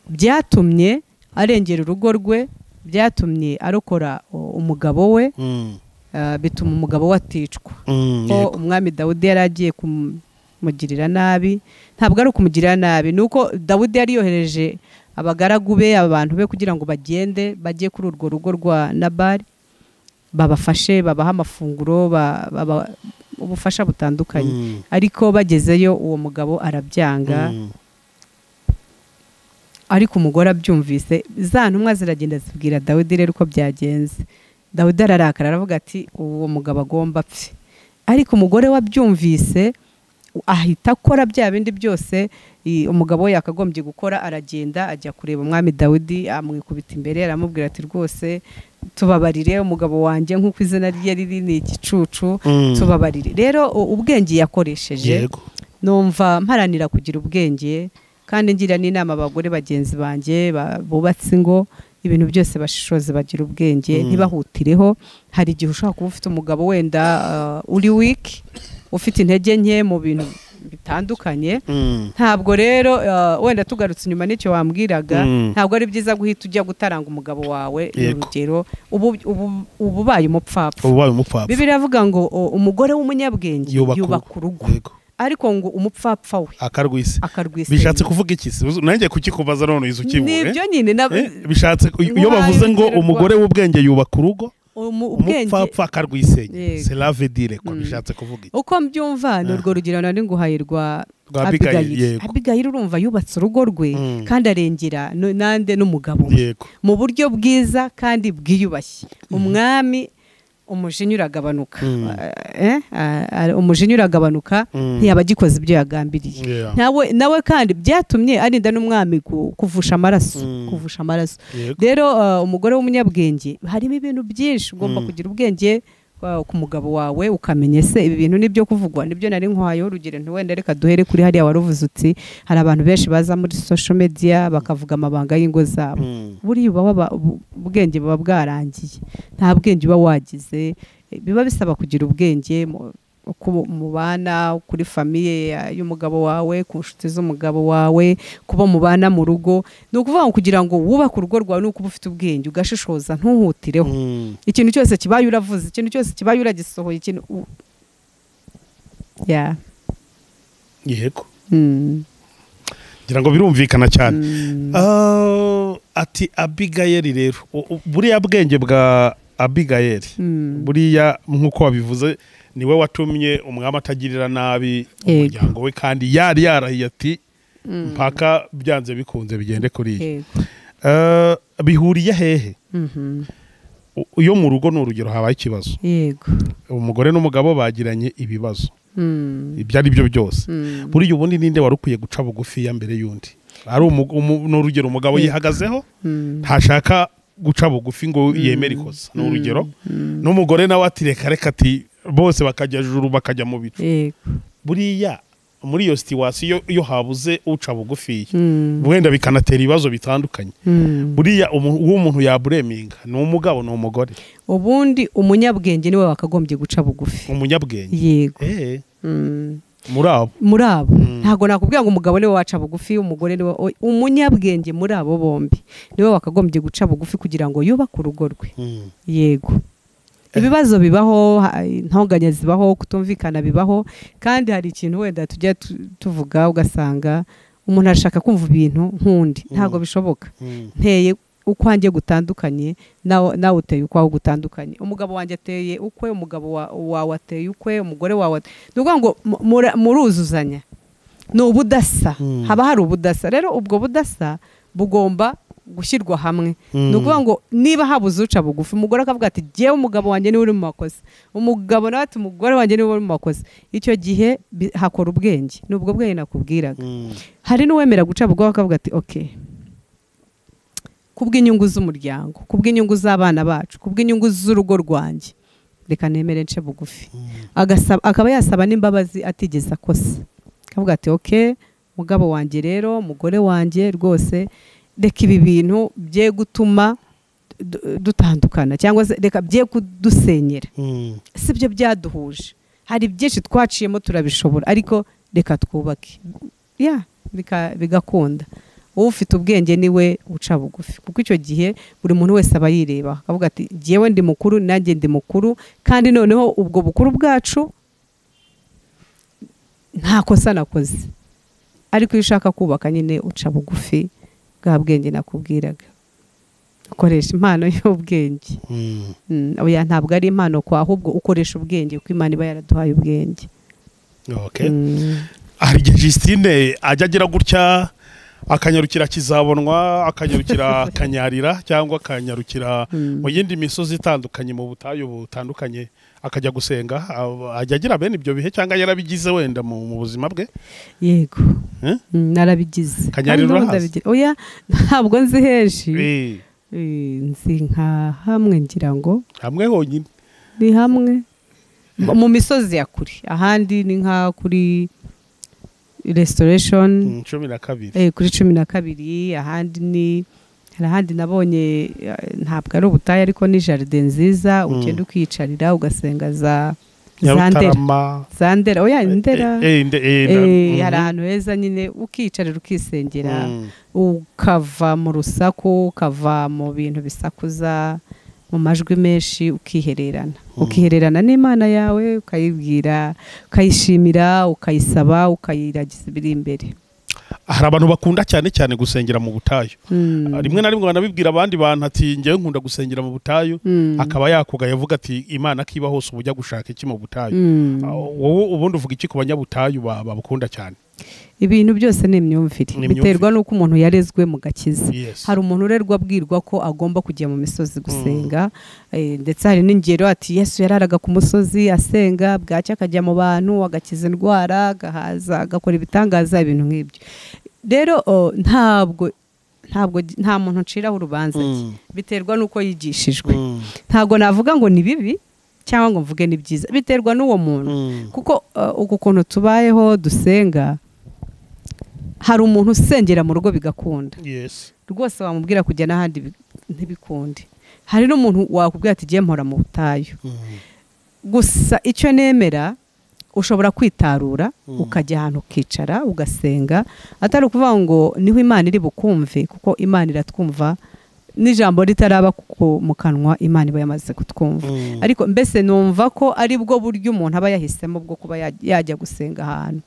byatumye arengera urugo rwe byatumye arokora oh, umugabo we Mm, ah, bituma umugabo we aticwa mm, ko yego. umwami dawudi yari agiye kumugirira nabi ntabwo ari ukumugirira nabi ni uko dawudi yari yohereje abagaragu be abantu be kugira ngo bagende bajye kuri urwo rugo rwa nabari babafashe babahe amafunguro ba- baba- ubufasha butandukanye Mm, ariko bagezeyo uwo mugabo arabyanga mm, ariko umugore abyumvise za ntumwa ziragenda zibwira dawidi rero uko byagenze dawidi ararakara aravuga ati uwo mugabo agomba apfe ariko umugore we abyumvise ahita akora bya bindi byose i- umugabo we yakagombye gukora aragenda ajya kureba umwami dawidi amwikubita imbere aramubwira ati rwose tubabarire umugabo wanjye nk'uko izina rye riri ni igicucu mm. tubabarire rero u- ubwenge yakoresheje yego numva mparanira kugira ubwenge kandi ngira n'inama abagore bagenzi banjye ba- bubatse ingo ibintu byose bashishoze bagira ubwenge Mm. ntibahutireho hari igihe ushobora kuba ufite umugabo wenda uh, uri wiki ufite intege nke mu bintu bitandukanye Mm, ntabwo rero uh, wenda tugarutse inyuma n'icyo wambwiraga Mm. ntabwo ari byiza guhita ujya gutaranga umugabo wawe ni Yego. urugero ubu ubu- uba ubaye umupfapfa uba wabaye umupfapfa bibiri avuga ngo o, umugore w'umunyabwenge Yubaka urugo. yubaka urugo yego ariko ngo umupfapfa we akarwise akarwisenya bishatse kuvuga iki se? nanjye kukikubaza none izi ukibure nibyo nyine na- Eh, bishatse iyo Wayo bavuze ngo bigererwa. umugore w'ubwenge yubaka urugo umu- ubwenge umupfapfa akarwisenya Yego. selave dire ko Mm. bishatse kuvuga iki uko mbyumva ni Ah. urwo rugero nari nguhaye rwa rwa Abigail yego abigayira urumva yubatse urugo rwe Mm. kandi arengera nu- nande n'umugabo we yego mu buryo bwiza kandi bwiyubashye umwami umujinya uragabanuka Mm. Eh, ah, ah, umujinya uragabanuka Mm. ntiyaba agikoze ibyo yagambiriye Yeah. nawe nawe kandi byatumye arinda n'umwami ku- kuvusha amaraso Mm. kuvusha amaraso Yego. rero uh, umugore w'umunyabwenge harimo ibintu byinshi ugomba Mm. kugira ubwenge uh, ku mugabo wawe ukamenya ese ibi bintu nibyo kuvugwa nibyo nari nkwayeho urugero nti wenda reka duhere kuri hariya wari uvuze uti hari abantu benshi baza muri social media bakavuga amabanga y'ingo zabo Mm. buriya uba waba- ubu- ubwenge buba bwarangiye nta bwenge uba wagize Eh, biba bisaba kugira ubwenge mu- ku- mu bana kuri famiye ya- y'umugabo wawe ku nshuti z'umugabo wawe kuba mubana mu rugo ni ukuvuga ngo kugira ngo wubake urugo rwawe ni ukuba ufite ubwenge ugashishoza ntuhutireho Mm. ikintu cyose kibaye uravuze ikintu cyose kibaye uragisohoye ikintu u- Yeah. yego Mm. ngira ngo birumvikana cyane Mm. Ah, ati abigayeli rero U- u- buriya bwenge bwa abigayeli Mm. buriya nk'uko wabivuze niwe watumye umwami atagirira nabi Yego. umuryango we kandi yari yarahiye ati Mm. mpaka byanze bikunze bigende kuri iyi Yego. Ah, bihuriye hehe Mhm. U- iyo mu rugo ni urugero habaye ikibazo yego umugore n'umugabo bagiranye ibibazo Mm. ibyo ari byo byose Mm. buriya ubundi ninde wari ukwiye guca bugufi ya mbere y'undi ari umu- umu- ni urugero umugabo Yego. yihagazeho Mm. ntashaka guca bugufi ngo yemere ikosa ni urugero n'umugore nawe ati reka reka ati bose bakajya juru bakajya mu bicu yego buriya muri iyo situwasiyo iyo habuze uca bugufi Mm. wenda bikanatera ibibazo bitandukanye Mm. buriya umu- uwo umuntu yabureminga ni umugabo ni umugore ubundi umunyabwenge niwe wakagombye guca bugufi umunyabwenge yego Eh, Mm. muri abo muri abo Mm. ntabwo nakubwira ngo umugabo niwe waca bugufi umugore niwe o- umunyabwenge muri abo bombi niwe wakagombye guca bugufi kugira ngo yubake urugo rwe Mm. yego ibibazo bibaho ha- intonganya zibaho kutumvikana bibaho kandi hari ikintu wenda tujya tu- tuvuga ugasanga umuntu arashaka kumva ibintu nk'undi ntabwo Mm. bishoboka Mm. nteye ukwanjye gutandukanye nawe nawe uteye ukwawe gutandukanye umugabo wanjye ateye ukwe umugabo wa- wawe ateye ukwe umugore wawe ate- ni ukuvuga ngo mu- mura- muruzuzanya ni ubudasa Mm. haba hari ubudasa rero ubwo budasa bugomba gushyirwa hamwe ni ukuvuga ngo niba habuze uca bugufi umugore akavuga ati jyewe umugabo wanjye niwe uri mu makosa umugabo nawe ati umugore wanjye niwe uri mu makosa icyo gihe bi- hakora ubwenge ni ubwo bwenge nakubwiraga Mm. hari n'uwemera guca bugufi akavuga ati ok kubw'inyungu z'umuryango kubw'inyungu z'abana bacu kubw'inyungu z'urugo rwanjye reka nemere nce bugufi Mm. Agasaba- akaba yasaba n'imbabazi atigeze akosa akavuga ati ok mugabo wanjye rero umugore wanjye rwose reka ibi bintu bye gutuma du- dutandukana cyangwa se reka bye kudusenyera Mm. si byo byaduhuje hari byinshi twaciyemo turabishobora ariko reka twubake ya bika- bigakunda wowe ufite ubwenge niwe uca bugufi kuko icyo gihe buri muntu wese aba yireba akavuga ati jyewe ndi mukuru nanjye ndi mukuru kandi noneho ubwo bukuru bwacu nta kosa nakoze ariko iyo ushaka kubaka nyine uca bugufi bwa bwenge nakubwiraga ukoresha impano y'ubwenge Mm. Mm, oya ntabwo ari impano kwa ahubwo ukoresha ubwenge kuko imana iba yaraduhaye ubwenge Okay. Mm, hari igihe Justine ajya agira gutya akanyarukira kizabonwa akanyarukira akanyarira cyangwa akanyarukira mm, mu yindi misozi itandukanye mu butayu butandukanye akajya gusenga aba- ajya agira bene ibyo bihe cyangwa yarabigize wenda mu mu buzima bwe yego Eh? Mm, narabigize Kanyarira Kandi n'ubu urahazi? ndabigira. oya ntabwo nzi henshi Eh, Eh, nzi nka hamwe ngira ngo hamwe honyine ni hamwe Mu- mu misozi ya kure ahandi ni nka kuri restoration Mm, cumi na kabiri eh, kuri cumi na kabiri ahandi ni hari ahandi nabonye eh, ntabwo ari ubutayu ariko ni jaride nziza Mm. ugenda ukiyicarira ugasenga za za ndera nyarutarama za ndera oya Eh, ndera eh, eh, nde- eh, nda- Eh, hari mhm. ahantu heza nyine ukiyicarira ukisengera Mm, ukava mu rusaku ukava mu bintu bisakuza mu majwi menshi ukihererana Mm. ukihererana n'imana yawe ukayibwira ukayishimira ukayisaba ukayiragiza ibiri imbere hari abantu bakunda cyane cyane gusengera mu butayu Mm. rimwe na rimwe banabibwira abandi bantu ati njyewe nkunda gusengera mu butayu Mm. akaba yakuga yavuga ati imana akiba hose uba ujya gushaka iki mu butayu Mm. Ah, wowe ubundi uvuga iki ku banyabutayu ba- babukunda cyane ibintu byose ni imyumvire Ni imyumvire. biterwa n'uko umuntu yarezwe mu gakiza Yes. hari umuntu urerwa abwirwa ko agomba kujya mu misozi gusenga eh, ndetse hari n'ingero ati yesu yararaga ku musozi asenga bwacya akajya mu bantu agakiza indwara agahaza agakora ibitangaza ibintu nk'ibyo rero oh, ntabwo ntabwo nta muntu nciraho urubanza njye. Mm. biterwa n'uko yigishijwe Mm. ntabwo navuga ngo ni bibi cyangwa ngo mvuge ni byiza biterwa n'uwo muntu Mm. kuko uh, uku kuntu tubayeho dusenga hari umuntu usengera mu rugo bigakunda Yes. rwose wamubwira kujya n'ahandi bi- ntibikunde hari n'umuntu wakubwira ati igihe mpora mu butayu Mm. gusa icyo nemera ushobora kwitarura Mm. ukajya ahantu ukicara ugasenga atari ukuvuga ngo niho imana iri bukumve kuko imana iratwumva n'ijambo ritaraba ku- mu kanwa imana iba yamaze kutwumva Mm. ariko mbese numva ko ari bwo buryo umuntu aba yahisemo bwo kuba ya- yajya gusenga ahantu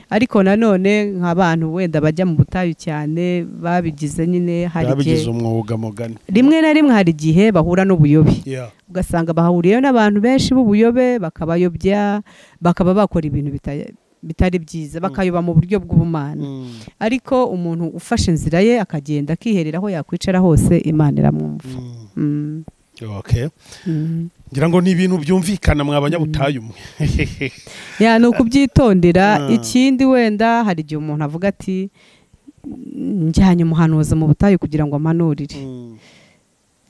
ariko nanone nk'abantu wenda bajya mu butayu cyane babigize nyine hari igihe babigize umwuga mugani rimwe na rimwe hari igihe bahura n'ubuyobe Yeah. ugasanga bahuriyeyo n'abantu benshi b'ubuyobe bakabayobya bakaba bakora ibintu bita- bitari byiza bakayoba mu buryo bw'ubumana Mm. ariko umuntu ufashe inzira ye akagenda akiherera aho yakwicara hose imana iramwumva Mm. Mm, Okay. mm. ngira ngo ni ibintu byumvikana mwa banyabutayu mwe ya ni ukubyitondera Ah. ikindi wenda hari igihe umuntu avuga ati njyanye umuhanuzi mu butayu kugira ngo ampanurire Mm.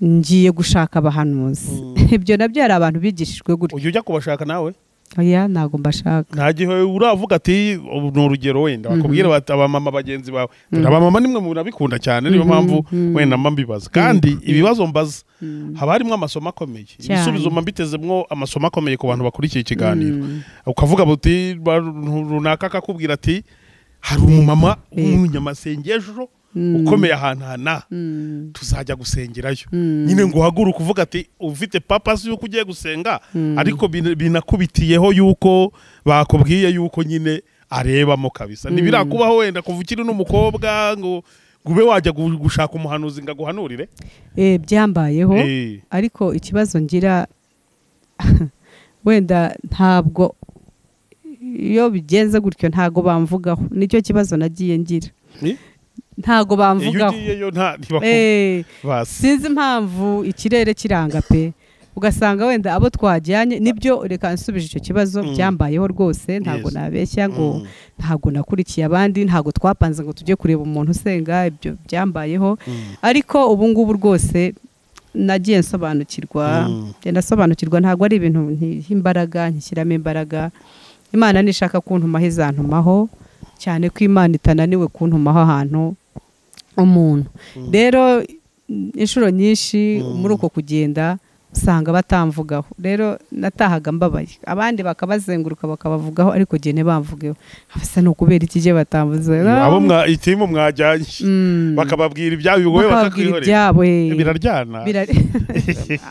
ngiye gushaka abahanuzi Mm. ibyo nabyo hari abantu bigishijwe gutya ujya ujya kubashaka nawe oya ntago mbashaka nta gihe uravuga ati ubu ni urugero wenda Mhm. bakubwira bati abamama bagenzi bawe Mhm. dore abamama nimwe mu binabikunda cyane niyo Mhm, mpamvu mhm. wenda mba mbibaza kandi ibibazo mbaza Mm. haba harimo amasomo akomeye Cyane. ibisubizo mba mbitezemo amasomo akomeye ku bantu bakurikiye ikiganiro Mm. ukavuga buti runaka akakubwira ati hari umumama Yego. w'umunyamasengesho Mm. ukomeye ahantu hana Mm. tuzajya gusengerayo Mm. nyine ngo uhaguruke uvuga ati ufite papasi yuko ugiye gusenga Mm. ariko bin- binakubitiyeho yuko bakubwiye yuko nyine arebamo kabisa Mm. ntibirakubaho wenda kuva ukiri n'umukobwa ngo ngo ube wajya gu- gushaka umuhanuzi ngo aguhanurire Eh, byambayeho Eh, ariko ikibazo ngira wenda ntabwo iyo bigenze gutyo ntago bamvugaho nicyo kibazo nagiye ngira eh, ntago iyo bamvugaho ugiyeyo nta ntibaku- Eh, basi sinzi impamvu ikirere kiranga pe ugasanga wenda abo twajyanye nibyo reka nsubije icyo kibazo Mm. byambayeho rwose ntabwo Yes. nabeshya ngo Mm, ntabwo nakurikiye abandi ntabwo twapanze ngo tujye kureba umuntu usenga ibyo byambayeho mm, ariko ubu ngubu rwose nagiye nsobanukirwa Mm. ngenda nsobanukirwa ntabwo ari ibintu ntiha imbaraga ntishyiramo imbaraga imana nishaka kuntumaho izantumaho cyane ko imana itananiwe kuntumaho ahantu umuntu Mm. rero inshuro nyinshi Mm. muri uko kugenda usanga batamvugaho rero natahaga mbabaye abandi bakabazenguruka bakabavugaho ariko igihe ntibamvugeho asa ni ukubera iki igihe batamvuze abo mwa itimu mwajyanye Mm. bakababwira ibyabo wowe bakababwira bakakwihorera ibyabo eh. biraryana Birari-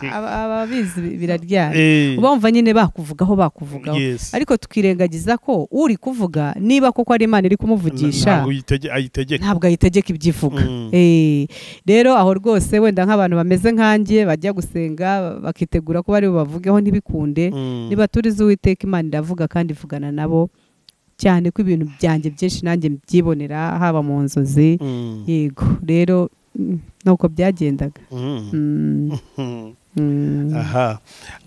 Aba- ababizi biraryana Eh, bumva nyine bakuvugaho bakuvugaho yes. ariko tukirengagiza ko uri kuvuga niba koko ari imana iri kumuvugisha ntabwo uyitege- ayitegeka ntabwo ayitegeka ibyo ivuga Mm. Eh, rero aho rwose wenda nk'abantu bameze nkanjye bajya gusenga bakitegura ko bari bubavugeho ntibikunde Mm. niba turizi uwiteka imana iravuga kandi ivugana nabo cyane ko ibintu byanjye byinshi nanjye mbyibonera haba mu nzozi Mm. yego rero mm, nuko byagendaga Mm. Mm. Mm. Mm. aha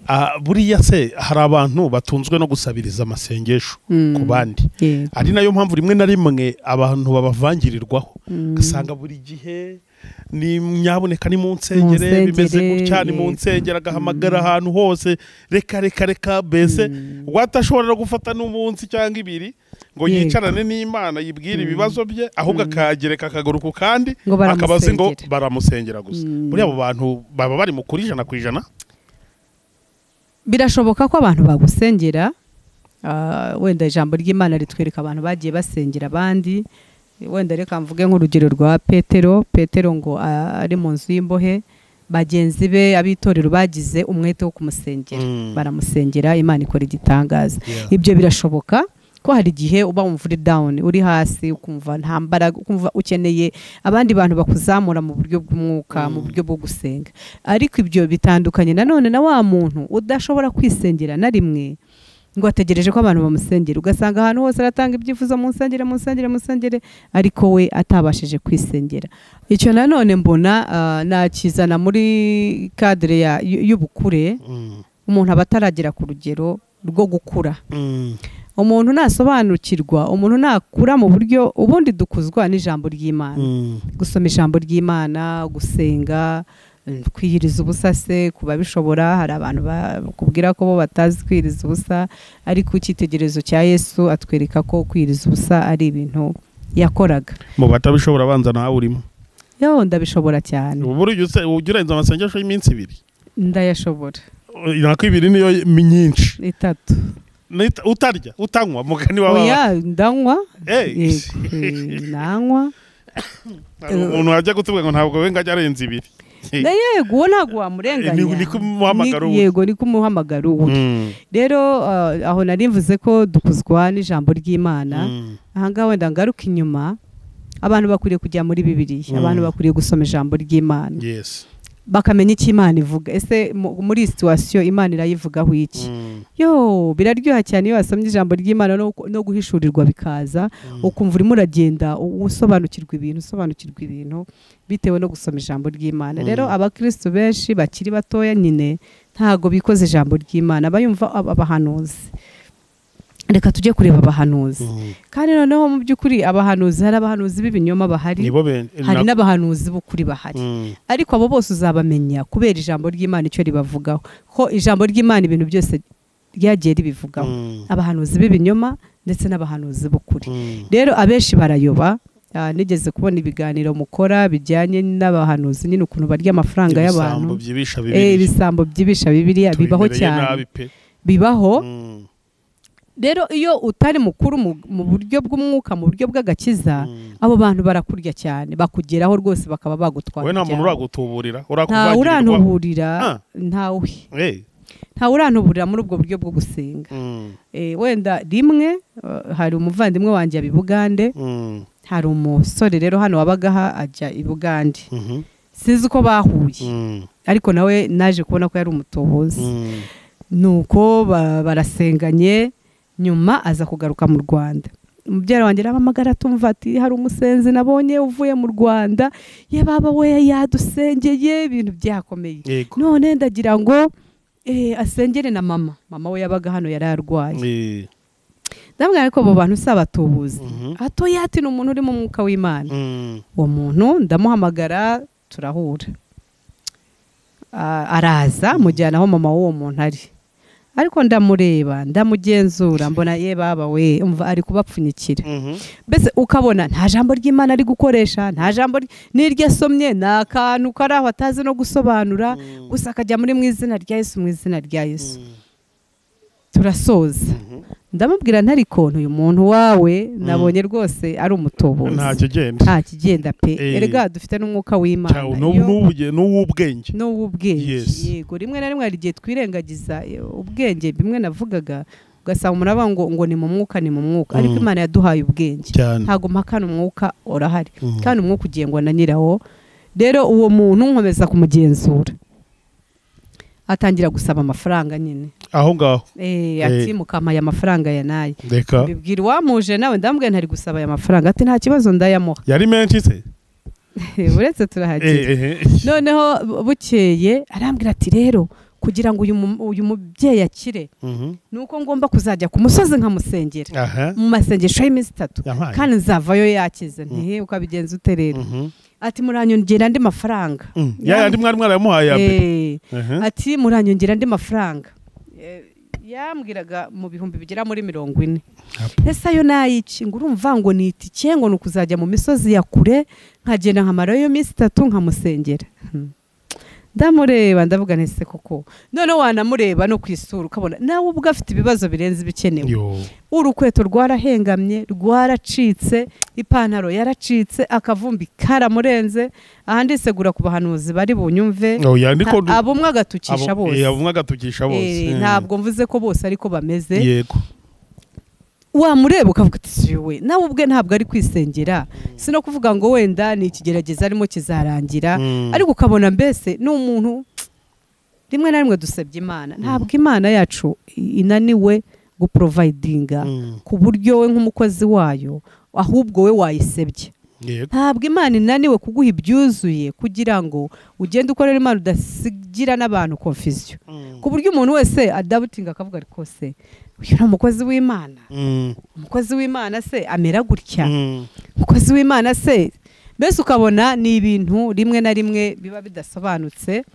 Ah, buriya se hari abantu batunzwe no gusabiriza amasengesho Mm. ku bandi Yego. ari nayo mpamvu rimwe na rimwe abantu babavangirirwaho Mm. ugasanga buri gihe ni nyaboneka ni mu nsengere Mu bimeze nsengere, gutya ni mu yego. nsengere agahamagara ahantu hose reka reka reka mbese Mm. watashobora gufata n'umunsi cyangwa ibiri ngo Yego. yicarane n'imana yibwire Mm. ibibazo bye ahubwo Mm. akagereka akaguru ku kandi Ngo akaba azi ngo baramusengera. baramusengera gusa Mm. muri abo bantu baba bari mu kuri ijana ku ijana birashoboka ko abantu bagusengera ah, wenda ijambo ry'imana ritwereka abantu bagiye basengera abandi wenda reka mvuge nk'urugero rwa petero petero ngo ah, ari mu nzu y'imbohe bagenzi be abitorero bagize umwete wo kumusengera Mm. baramusengera imana ikora igitangaza Yeah. ibyo birashoboka kuko hari igihe uba wumva uri dawuni uri hasi ukumva nta mbaraga ukumva ukeneye abandi bantu bakuzamura mu buryo bw'umwuka mu buryo bwo gusenga ariko ibyo bitandukanye nanone na wa muntu udashobora kwisengera na rimwe ngo ategereje ko abantu bamusengera ugasanga ahantu hose aratanga ibyifuzo mu nsengere mu nsengere mu nsengere ariko we atabashije kwisengera icyo nanone mbona ah, nakizana muri kadire ya- y- y'ubukure Mm, umuntu aba ataragera ku rugero rwo gukura mm, umuntu nasobanukirwa umuntu nakura mu buryo ubundi dukuzwa n'ijambo ry'imana mm, gusoma ijambo ry'imana gusenga mm, kwiyiriza ubusa se ku babishobora hari abantu bakubwira ko bo batazi kwiyiriza ubusa ariko icyitegererezo cya yesu atwereka ko kwiyiriza ubusa ari ibintu yakoraga mu batabishobora abanza nawe urimo yo ndabishobora cyane ubu ujya use- ujya urenza amasengesho y'iminsi ibiri ndayashobora nako ibiri niyo myinshi itatu Nita- utarya utanywa mugani wawe oya ndanywa Eh, yego eh, nanywa umuntu wajya gutubwa ngo ntabwo we ngajya arenza ibiri Na yego uwo ntabwo Ni- wamurenganira niko umuhamagaro Ni- ubu. yego niko umuhamagara ubu Mm, rero ah, aho nari mvuze ko dukuzwa n'ijambo ry'imana mm, ahangaha wenda ngaruka inyuma abantu bakwiriye kujya muri bibiliya Mm. abantu bakwiriye gusoma ijambo ry'imana yes bakamenya icyo imana ivuga ese mu- muri iyi situwasiyo imana irayivugaho iki Mm, yo biraryoha cyane iyo wasomye ijambo ry'imana no, no guhishurirwa bikaza mm. ukumva urimo uragenda u- usobanukirwa ibintu usobanukirwa ibintu bitewe no gusoma ijambo ry'imana Mm. rero abakristo benshi bakiri batoya nyine ntago bikoze ijambo ry'imana bayumva ab- abahanuzi reka tujye kureba abahanuzi Mm. kandi noneho mu by'ukuri abahanuzi hari abahanuzi b'ibinyoma bahari nibo ben- hari na- n'abahanuzi b'ukuri bahari Mm, ariko abo bose uzabamenya kubera ijambo ry'imana icyo ribavugaho ko ijambo ry'imana ibintu byose ryagiye ribivugaho mm, abahanuzi b'ibinyoma ndetse n'abahanuzi b'ukuri mm, rero abenshi barayoba Ah, nigeze kubona ibiganiro mukora bijyanye n'abahanuzi nyine ukuntu barya amafaranga ibisambo y'abantu byibisha Eh, bibiri ibisambo byibisha bibiliya bibaho Tubimereye cyane nabi pe bibaho Mm, rero iyo utari mukuru mu, mu buryo bw'umwuka mu buryo bw'agakiza mm. abo bantu barakurya cyane bakugeraho rwose bakaba bagutwara we nta muntu cyane. uragutuburira ntawe urakuvagirirwa urantuburira Ah. ntawe Eh, ntawe urantuburira muri ubwo buryo bwo gusenga mm, Eh, wenda rimwe eh, hari umuvandimwe wanjye yaba i Bugande mm, hari umusore rero hano wabaga aha ajya i Bugande mhm, sinzi uko bahuye mm, ariko nawe naje kubona ko yari umutobozi mm, nuko ba- barasenganye nyuma aza kugaruka mu rwanda umubyara wanjye arahamagara atumva ati hari umusenzi nabonye uvuye mu rwanda ye baba we yadusengeye ibintu byakomeye yego none ndagira ngo eh, asengere na mama mama we yabaga hano yari arwaye Eh, ndabwira ko abo bantu si abatubuzi mhm, atoya ati ni umuntu uri mu mwuka w'imana mm, uwo muntu ndamuhamagara turahura Ah, araza mujyana aho mama w'uwo muntu ari ariko ndamureba ndamugenzura mbona ye baba we umva ari kubapfunyikira mhm, mbese ukabona nta jambo ry'imana ari gukoresha nta jambo ry- n'iryo asomye ni akantu kari aho atazi no gusobanura mm, gusa akajya muri mu izina rya yesu mu izina rya yesu mm, turasoza mhm. ndamubwira ntari kontu uyu muntu wawe nabonye rwose ari umutobozi ntacyo ugenda nta kigenda pe Eh. erega dufite n'umwuka w'imana Cyawe, Iyo- n'ubu- n'ubu- n'uw'ubwenge n'uw'ubwenge Yes. yego rimwe na rimwe hari igihe twirengagiza eh, ubwenge bimwe navugaga ugasanga umuntu avuga ngo ngo ni mu mwuka ni mu mwuka ariko Mm. imana yaduhaye ubwenge cyane ntabwo mpakana umwuka urahari Mm. kandi umwuka ugengwa na nyirawo rero uwo muntu nkomeza kumugenzura atangira gusaba amafaranga nyine aho ngaho eh, ati Eh. mukampaye amafaranga ya naye reka mbibwira uwamuje nawe ndamubwira ntari gusaba aya mafaranga ati nta kibazo ndayamuha yari menshi se uretse turahagera Eh, eh, eh. noneho bu- bukeye arambwira ati rero kugira ngo uyu mu- uyu mubyeyi akire Mhm, ni uko ngomba kuzajya ku musozi nkamusengera aha mu masengesho y'iminsi itatu yampaye kandi nzavayo yakize Mm. ntihe ukabigenza ute rero Mhm, ati muranyongera andi mafaranga mm. ya yandi mwari mwarayamuhaye ya mbere Eh, Aha. ati muranyongera andi mafaranga Eh, yambwiraga mu bihumbi bigera muri mirongo ine Apo. ese ayo nayici ngo urumva ngo ni itike ngo ni ukuzajya mu misozi ya kure nkagenda nkamarayo iyo minsi itatu nkamusengera Hmm. ndamureba ndavuga ntese koko noneho wanamureba no ku isura ukabona nawe ubwo afite ibibazo birenze ibikenewe Yo. urukweto rwarahengamye rwaracitse ipantaro yaracitse akavumbi karamurenze ahandi segura ku bahanuzi bari bunyumve Oh, ya ndiko du- abo umwe agatukisha abo- eh, bose abo umwe agatukisha bose Eh, Eh. ntabwo mvuze ko bose ariko bameze yego wamureba ukavuga uti "Siyo we nawe ubwe ntabwo ari kwisengera si no kuvuga ngo wenda ni ikigerageza arimo kizarangira Mm. ariko ukabona mbese ni umuntu rimwe na rimwe dusebye imana ntabwo imana yacu inaniwe guporovayidinga Mm. ku buryo we nk'umukozi wayo ahubwo we wayisebye yego ntabwo imana inaniwe kuguha ibyuzuye kugira ngo ugende ukorera imana udasigira n'abantu konfisiyo Mm. ku buryo umuntu wese adabutinga akavuga ariko se uyu ni umukozi w'imana Mm. umukozi w'imana se amera gutya Mm. umukozi w'imana se mbese ukabona ni ibintu rimwe na rimwe biba bidasobanutse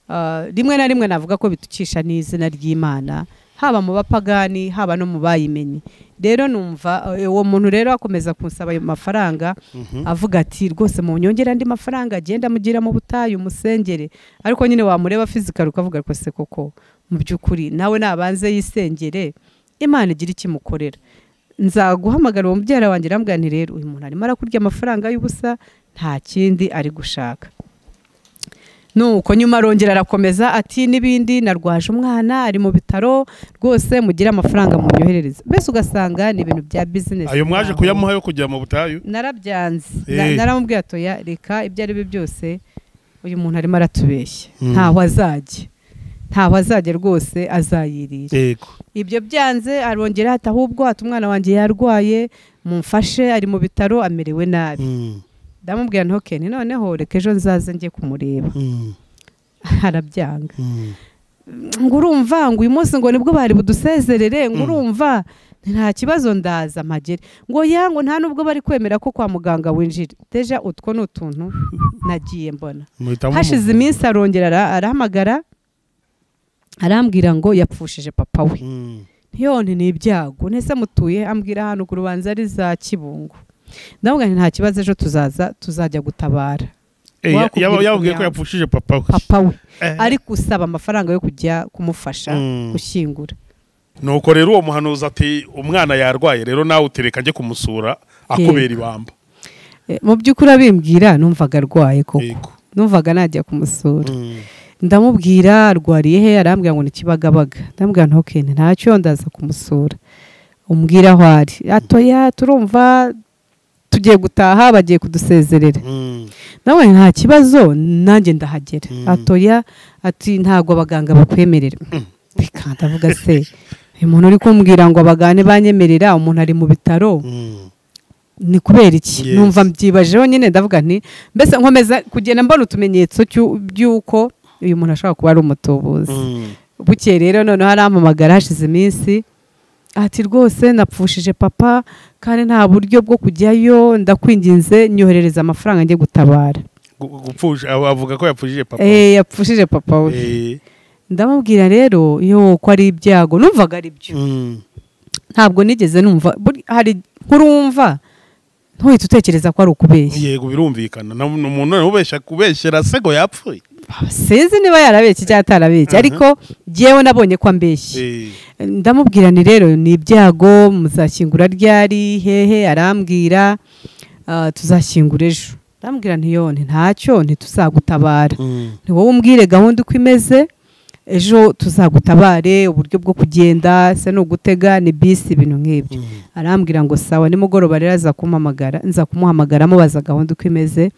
Ah, rimwe na rimwe navuga ko bitukisha n'izina ry'imana haba mu bapagani haba no mu bayimenye rero numva eh, uwo muntu rero akomeza kunsaba ayo mafaranga Mhm. avuga ati rwose mu nyongera andi mafaranga agenda amugira mu butayu musengere ariko nyine wamureba fizikari ukavuga ko se koko mu by'ukuri nawe nabanze yisengere imana igira icyo imukorera nzaguhamagara uwo mubyara wanjye arambwira nti rero uyu muntu arimo arakurya amafaranga y'ubusa nta kindi ari gushaka nuko nyuma arongera arakomeza ati n'ibindi narwaje umwana ari mu bitaro rwose mugire amafaranga mubyoherereze mbese ugasanga ni ibintu bya bizinesi ayo mwaje kuyamuha yo kujya mu butayu narabyanze Eh. Na- naramubwiye atoya reka ibyo ari byo byose uyu muntu arimo aratubeshya Mm. ntaho azajya ntaho azajya rwose azayirira yego ibyo byanze arongera ati ahubwo ati umwana wanjye yarwaye mumfashe ari mu bitaro amerewe nabi Mm. ndamubwira nti "Okay, ni noneho reka ejo nzaze njye kumureba Mm. arabyanga Mm. ngo urumva ngo uyu munsi ngo nibwo bari budusezerere ngo Mm. urumva nta kibazo ndaza mpagere ngo ya ngo nta nubwo bari kwemera ko kwa muganga winjira deja utwo ni utuntu nagiye mbona Muhitamo hashize umuntu. iminsi arongera ara- arahamagara arambwira ngo yapfushije papa we Mm. ntiyone ni ibyago nese mutuye ambwira hano ku rubanza ari za kibungo ndavuga nti nta kibazo ejo tuzaza tuzajya gutabara Eh, ya- Wakubwira yaba- yababwiye ko ukuntu yapfushije papa we papa we Eh. ari gusaba amafaranga yo kujya kumufasha Mm. gushyingura nuko rero uwo muhanuzi ati umwana yarwaye rero nawe utereka njye kumusura akubera ibamba Eh, mu by'ukuri abimbwira numvaga arwaye koko yego numvaga najya kumusura Mm. ndamubwira arwariye he arambwira ngo ni kibagabaga ndamubwira ntuke ntacyo ndaza kumusura umbwira aho ari atoya turumva tugiye gutaha bagiye kudusezerera Mm. nawe nta kibazo nanjye ndahagera Mm. atoya ati ntabwo abaganga bakwemerera reka ndavuga se uyu muntu uri kumbwira ngo abagane banyemerera umuntu ari mu bitaro Mm. ni kubera iki Yes. numva mbyibajeho nyine ndavuga nti mbese nkomeza kugenda mbona utumenyetso cy'u- by'uko uyu muntu ashobora kuba ari umutubuzi Mm. bukeye rero noneho arampamagara hashize iminsi ati rwose napfushije papa kandi nta buryo bwo kujyayo ndakwinginze nyoherereza amafaranga njye gutabara Gu- gupfusha aba- avuga ko yapfushije papa we. Eh, yapfushije papa we Eh. ndamubwira rero yo ko ari ibyago numvaga ari byo Mm. ntabwo nigeze numva buri- hari inkuru wumva ntuhite utekereza ko ari ukubeshya yego birumvikana Na- ni umuntu noneho ubeshya kubeshyera sego yapfuye sinzi niba yarabeshye cyangwa atarabeshye Aha. ariko jyewe nabonye ko ambeshye Eh. ndamubwira ni rero ni ibyago muzashyingura ryari hehe arambwira ah, tuzashyingura ejo ndamubwira ntiyone ntacyo ntituzagutabara Mm. ni wowe umbwire gahunda uko imeze ejo tuzagutabare uburyo bwo kugenda se ni ugutega ni bisi ibintu nk'ibyo Mm. arambwira ngo sawa nimugoroba rero aza kumpamagara nza kumuhamagara amubaza gahunda uko imeze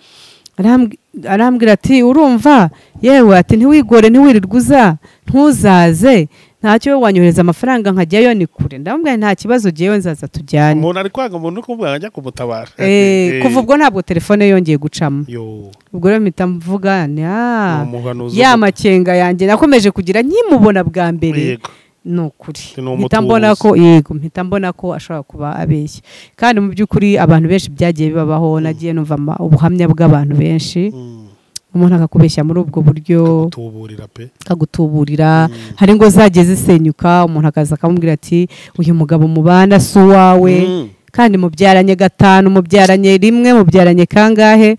Arambwi- arambwira ati urumva yewe ati ntiwigore ntiwirirwe uza ntuzaze ntacyo we wanyohereza amafaranga nkajyayo ni kure ndamubwira nti, nta kibazo jyewe nzaza tujyane umuntu ari kwanga umuntu kumubwira ngo ajya kumutabara Eh, kuva ubwo ntabwo telefone yongeye gucamo yo ubwo rero mpita mvuga ni ni "Ah, umuhanuzi ya uvuga. makenga yanjye nakomeje kugira nkimubona bwa mbere yego ni ukuri Ni umutubuzi. mpita mbona ko yego mpita mbona ko ashobora kuba abeshya kandi mu by'ukuri abantu benshi byagiye bibabaho nagiye numva ama- ubuhamya bw'abantu benshi Mm. umuntu akakubeshya muri ubwo buryo tuburira pe akagutuburira Mm. hari ingo zagiye zisenyuka umuntu akaza akamubwira ati uyu mugabo mubana si uwawe Mm. kandi mubyaranye gatanu mubyaranye rimwe mubyaranye kangahe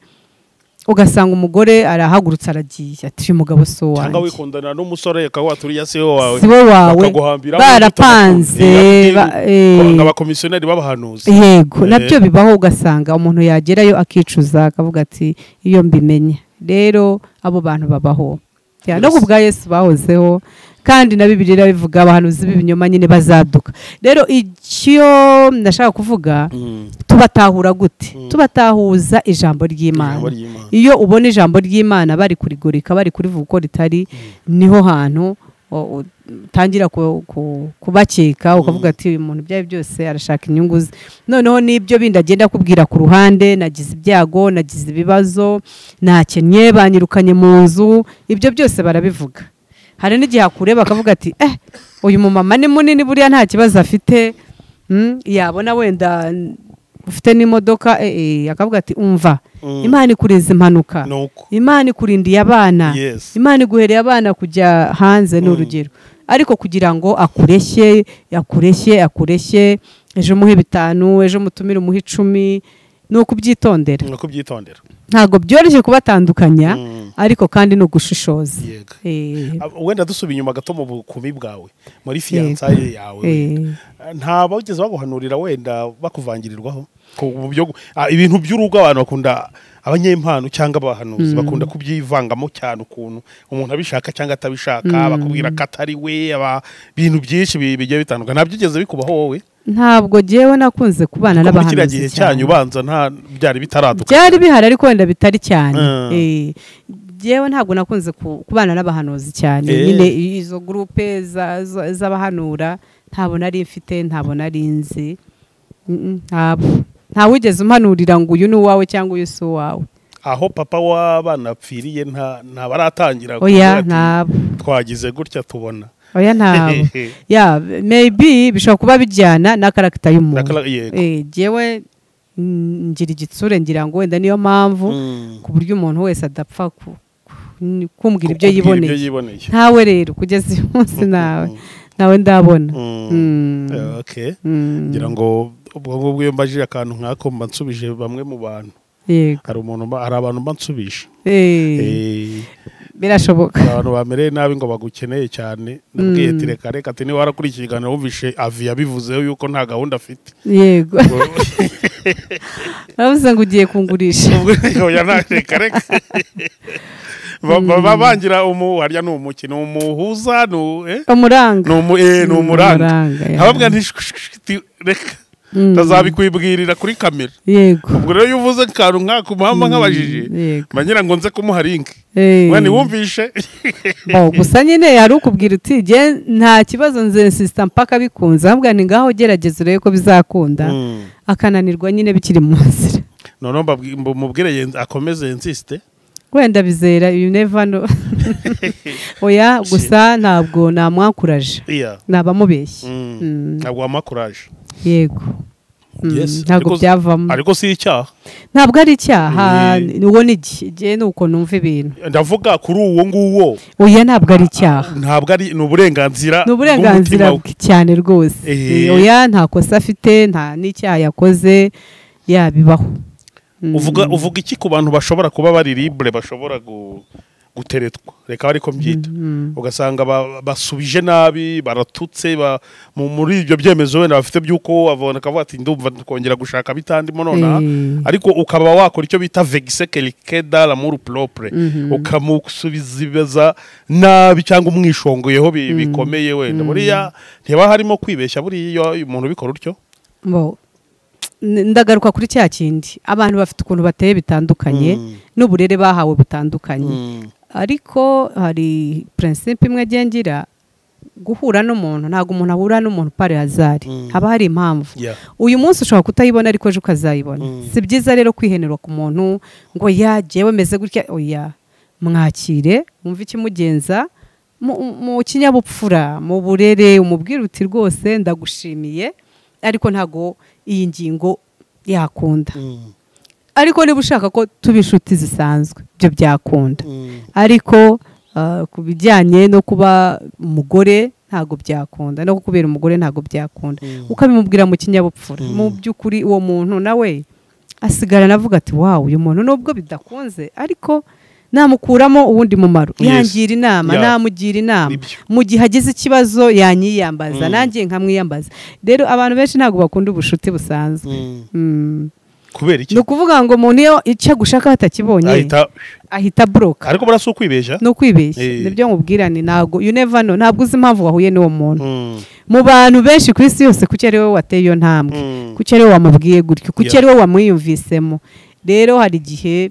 ugasanga umugore arahagurutse aragiye ati uyu mugabo si cyangwa uwanjye wikundanira n'umusore ukaba waturiye si we wawe si we wawe bakaguhambiraho barapanze ubundi ba- bakakubwira. eh, Eh, abakomisiyoneri b'abahanuzi yego Eh. nabyo bibaho ugasanga umuntu yagerayo akicuza akavuga ati iyo mbimenye rero abo bantu babaho Yeah, Yes. no ku bwa yesu bahozeho kandi na bibiliya irabivuga abahanuzi b'ibinyoma nyine bazaduka rero icyo nashaka kuvuga Mm. tubatahura gute Mm. tubatahuza ijambo Ijambo ry'imana ry'Imana. iyo ubona ijambo ry'imana bari kurigurika bari kurivuga uko ritari niho hantu o- o- utangira ku- ku- kubakeka ukavuga ati uyu muntu ibyo ari byo byose arashaka inyungu ze noneho n'ibyo bindi agenda akubwira ku ruhande nagize ibyago nagize ibibazo nakennye banyirukanye mu nzu ibyo byose barabivuga hari n'igihe akureba akavuga ati eh uyu mumama ni munini buriya nta kibazo afite Mm, yabona wenda mm, ufite n'imodoka eh, eh, akavuga ati umva Mm. imana ikurinze impanuka Ni uko. imana ikurindiye abana Yes. imana iguhereye abana kujya hanze ni urugero ariko kugira ngo akureshye akureshye akureshye ejo umuhe bitanu ejo umutumire umuhe icumi ni ukubyitondera Ni uko byitondera. ntabwo byoroshye kubatandukanya Mm. ariko kandi ni ugushishoza Yego. Eh, Ab- wenda dusubiye inyuma gato mu bukumi bwawe muri Yego. fiyansaye yawe eh, nta bageze baguhanurira wenda bakuvangirirwaho Ku- mu byo gu- ah, ibintu by'urugo abantu bakunda abanyempano cyangwa abahanuzi bakunda kubyivangamo cyane ukuntu umuntu abishaka cyangwa atabishaka bakubwira ko atari we aba- ibintu byinshi bi- bigiye bitandukanye ntabyo ugeze bikubaho wowe ntabwo jyewe nakunze kubana Kuko muri kiriya n'abahanuzi gihe cyanyu ubanza nta byari bitaraduka byari bihari ariko wenda bitari cyane Mm. Eh, jewe ntabwo nakunze ku- kubana n'abahanuzi cyane Eh. nyine izo gurupe za- za- z'abahanura ntabwo nari mfite ntabwo nari nzi Mm, mm, ntabwo ntawigeze umpanurira ngo uyu ni uwawe cyangwa uyu si uwawe aho papa w'abana apfiriye nta ntabaratangira oya ntabwo twagize gutya tubona oya ntabwo ya maybe bishobora kuba bijyana na karagita Na y'umuntu kala- yego. Eh, jewe mm, ngira igitsure ngira ngo wenda niyo mpamvu Mm. ku buryo umuntu wese adapfa ku- ku- kumbwira ibyo Kubwira yiboneye yiboneye. ntawe rero kugeza uyu munsi nawe nawe ndabona Mm. Mm. Eh, okay. Mm. ngira ngo ubwonko bwiyo mbaje akantu nk'ako mba nsubije bamwe mu bantu yego hari umuntu mba- hari abantu mba nsubije Eh, Eh, birashoboka hari abantu bamereye nabi ngo bagukeneye cyane ndabwiye Mm. ati reka reka ati niba warakurikiye ikiganiro wumvishe avi yabivuzeho yuko nta gahunda afite yego Ubwo- aravuze ngo ugiye kungurisha ubwo oya, nta- reka reka Ba- ba- ba- bangira umu harya ni umukino umuhuza ni u- eh? umuranga Ni umu- eh, ni umuranga ya. ababwira nti "Shh, shh, shh, ti- reka Mm. ndazabikwibwirira kuri kamera yego ubwo rero iyo uvuze akantu nk'ako mpamvu nkabajije yego mba ngira ngo nze kumuha link Eh. mwana wumvishe Oh, gusa nyine yari ukubwira uti jye nta kibazo nze nsisita mpaka bikunze ahubwo ni ngaho gerageza urebe ko bizakunda akananirwa nyine bikiri mu nzira noneho mbabwi- mbu- mubwire yenz- akomeze insiste wenda bizera you never know oya gusa ntabwo namwakuraje iya naba mubeshye Mm. ntabwo wampa courage yego Mm, Yes, ntabwo ariko- byavamo ariko si icyaha ntabwo ari icyaha Eh. ni- uwo ni iki Jye ni uko numva ibintu ndavuga kuri uwo nguwo oya ntabwo ari icyaha ntabwo ari ni uburenganzira ni uburenganzira bw'umutima we. bwe cyane rwose Eh. Eh, oya nta kosa afite nta n'icyaha yakoze yabibaho uvuga uvuga iki ku bantu bashobora kuba bari libre bashobora gu- guteretwa reka ariko mbyita ugasanga ba- basubije nabi baratutse ba- mu- muri ibyo byemezo wenda bafite by'uko abona akavuga ati ndumva kongera gushaka bitandimo nonaha Eh. ariko ukaba wakora icyo bita vegise kerikeda lamuru propre Mhm. ukamusubizibaza nabi cyangwa umwishongoyeho bi- bikomeye wenda buriya ntibaba harimo kwibeshya buriya iyo umuntu ubikora utyo Bo, n- ndagaruka kuri cya kindi abantu bafite ukuntu bateye bitandukanye Mm. n'uburere bahawe butandukanye ariko hari prinsipe imwe agengira guhura n'umuntu ntabwo umuntu ahura n'umuntu pari hazari Mm. haba hari impamvu Yeah. uyu munsi ushobora kutayibona ariko ejo ukazayibona Mm. si byiza rero kwihenera ku muntu ngo yagewe meze gutya oya mwakire mwumve ikimugenza mu- mu kinyabupfura mu burere umubwire uti rwose ndagushimiye ariko ntabwo iyi ngingo yakunda Mm. ariko niba ushaka ko tuba inshuti zisanzwe ibyo byakunda Mm. ariko ah, ku bijyanye no kuba umugore ntabwo byakunda no kubera umugore ntabwo byakunda Mm. ukabimubwira mu kinyabupfura Mm. mu by'ukuri uwo muntu nawe asigarana avuga ati wawu uyu muntu nubwo bidakunze ariko namukuramo uwundi mumaro Yes. yangira inama Yeah. namugira inama Nibyo. mu gihe agize ikibazo yanyiyambaza Mm. nanjye nkamwiyambaza rero abantu benshi ntabwo bakunda ubushuti busanzwe Mm. Mm. kubera iki ni ukuvuga ngo umuntu iyo icyo agushaka atakibonye ahita ahita buroka ariko buriya si ukwibeshya ni ukwibeshya Eh. nibyo nkubwirane ntabwo you never know ntabwo uzi impamvu wahuye n'uwo muntu Mm, mu bantu benshi ku isi yose kuki ari wowe wateye iyo ntambwe mm. kuki ari wowe wamubwiye gutyo kuki Yeah. ari wowe wamwiyumvisemo rero hari igihe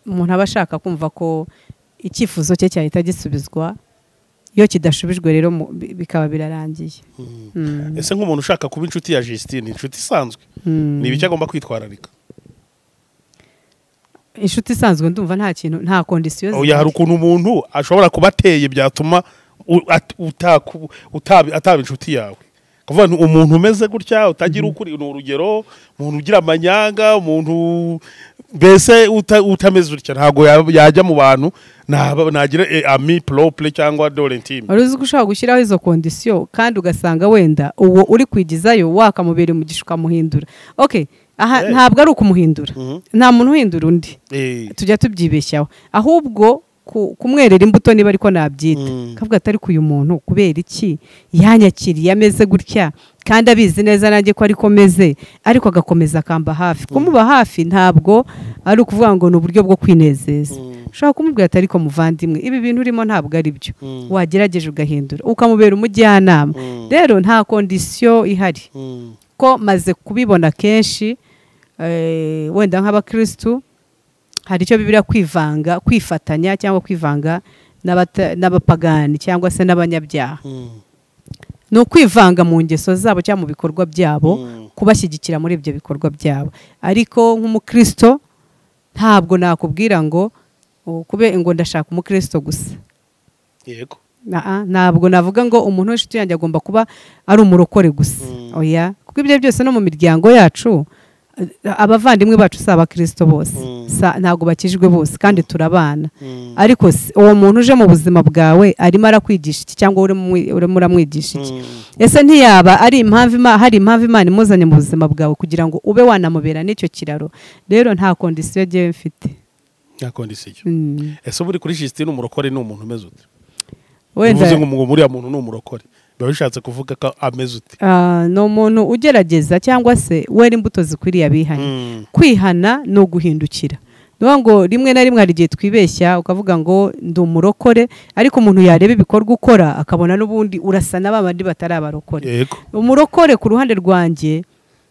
umuntu aba ashaka kumva ko icyifuzo cye cyahita gisubizwa iyo kidashubijwe rero mu- bi- bikaba birarangiye Mm. Mm. ese nk'umuntu ushaka kuba inshuti ya Justine inshuti isanzwe Mm. ni ibiki agomba kwitwararika inshuti isanzwe ndumva nta kintu nta kondisiyo oya hari ukuntu umuntu ashobora kuba ateye byatuma u- at- utaku- utabi- ataba inshuti yawe kuvuga nti umuntu umeze gutya utagira ukuri ni urugero umuntu ugira amanyanga umuntu mbese uta- utameze gutya ntabwo ya- yajya mu bantu naba- nagira eh, ami propre cyangwa dorentime wari uzi ko ushobora gushyiraho izo kondisiyo kandi ugasanga wenda uwo uri kwigizayo wakamubereye umugisha ukamuhindura ok aha Eh. ntabwo ari ukumuhindura nta muntu uhindura undi tujya tubyibeshyaho ahubwo ku- kumwerera imbuto niba ariko nabyita Mm. kavuga atari uyu muntu kubera iki yanyakiriye ameze gutya kandi abizi neza nanjye ko ariko meze ariko agakomeza akamba hafi kumuba hafi ntabwo ari ukuvuga ngo ni uburyo bwo kwinezeza ushobora kumubwira ati ariko muvandimwe ibi bintu urimo ntabwo ari byo wagerageje ugahindura ukamubera umujyanama rero nta kondisiyo ihari ko maze kubibona kenshi eh, wenda nk'abakirisitu hari icyo bibira kwivanga kwifatanya cyangwa kwivanga n'abata- n'abapagani cyangwa se n'abanyabyaha ni ukwivanga mu ngeso zabo cyangwa mu bikorwa byabo kubashyigikira muri ibyo bikorwa byabo ariko nk'umukristo ntabwo nakubwira ngo oh, kube ngo ndashaka umukristo gusa yego Naa, ntabwo navuga ngo umuntu w'inshuti yanjye agomba kuba ari umurokore gusa Mm. oya kuko ibyo byose no mu miryango yacu eh, abavandimwe bacu si abakristo bose Mm. Sa- ntabgo bakijwe bose kandi turabana Mm. ariko si- uwo muntu uje mu buzima bwawe arimo arakwigisha iki cyangwa urimo umwi- urimo uramwigisha iki Mm. ese ntiyaba ari impamvu ima- hari impamvu imana imuzanye mu buzima bwawe kugira ngo ube wanamubera n'icyo kiraro rero nta kondisiyo ngewe mfite nta kondisiyo Mm. ese buri kuri Justine umurokore ni umuntu umeze ute wenda bivuze ngo umu- uriya muntu ni umurokore biba bishatse kuvuga ko ameze ute Ah, ni umuntu ugerageza cyangwa se wera imbuto zikwiriye abihanye Mm. kwihana ni uguhindukira ni ukuvuga ngo rimwe na rimwe hari igihe twibeshya ukavuga ngo ndi umurokore ariko umuntu yareba ibikorwa ukora akabona n'ubundi urasa na ba bandi batari abarokore yego umurokore ku ruhande rwanjye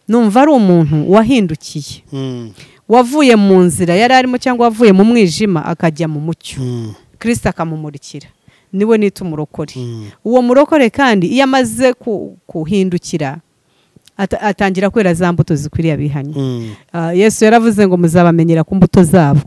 numva ari umuntu wahindukiye Mm. wavuye mu nzira yari arimo cyangwa wavuye mu mwijima akajya mu mucyo Mm. kirisita akamumurikira niwe nita umurokore Mm. uwo murokore kandi iyo amaze ku- kuhindukira ata- atangira kwera za mbuto zikwiriye abihanye Mm. Ah, yesu yaravuze ngo muzabamenyera ku mbuto zabo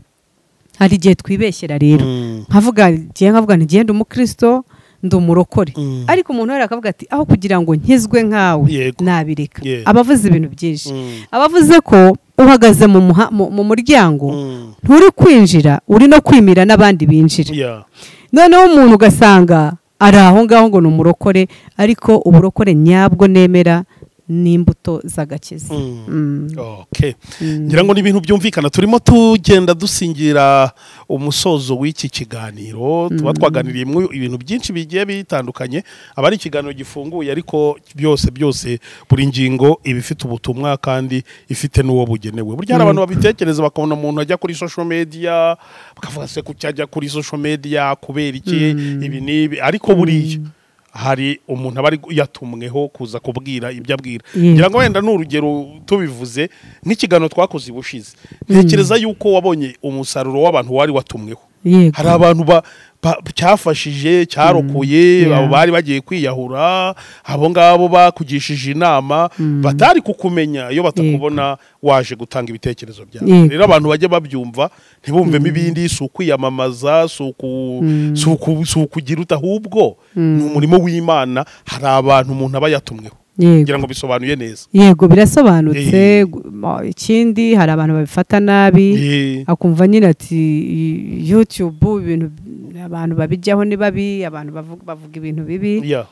hari igihe twibeshyera rero Mm. nkavuga igihe nkavuga nti genda umukristo ndi umurokore Mm. ariko umuntu wera akavuga ati aho kugira ngo nkizwe nkawe Yego. nabireka Yeah. aba avuze ibintu byinshi Mm. aba avuze ko uhagaze mu muha- mu- mu muryango Mm. nturi kwinjira uri no kwimira n'abandi binjira Yeah. noneho umuntu ugasanga ari aho ngaho ngo ni umurokore ariko uburokore nyabwo nemera n'imbuto z'agakiza Mm. Mm. Okay. Mm. ngira ngo ni ibintu byumvikana turimo tugenda dusingira umusozo w'iki kiganiro tuba twaganiriye mu ibintu byinshi bigiye bitandukanye aba ari ikiganiro gifunguye ariko byose byose buri ngingo iba ifite ubutumwa kandi ifite n'uwo bugenewe burya hari abantu babitekereza bakabona umuntu ajya kuri social media bakavuga se kuki ajya kuri social media kubera iki ibi n'ibi ariko buriya hari umuntu aba ari yatumweho kuza kubwira ibyo abwira Yego. ngira ngo wenda ni urugero tubivuze nk'ikiganiro twakoze ubushize ntekereza yuko wabonye umusaruro w'abantu wari watumweho yego hari abantu ba- ba- cyafashije cyarokoye Mm, yeah. abo bari bagiye kwiyahura abo ngabo bakugishije inama batari kukumenya iyo batakubona waje gutanga ibitekerezo byawe Yego. rero abantu bajye babyumva ntibumvemo ibindi si ukwiyamamaza si uku- si uku- si ukugira uta ahubwo ni umurimo w'imana hari abantu umuntu aba yatumweho yego ngira ngo bisobanuye neza yego birasobanutse Eh. gu- ma- ikindi hari abantu babifata nabi Eh, akumva nyine ati "Y- youtube ibintu abantu babijyaho ni babi abantu bavu- bavuga ibintu bibi yeah.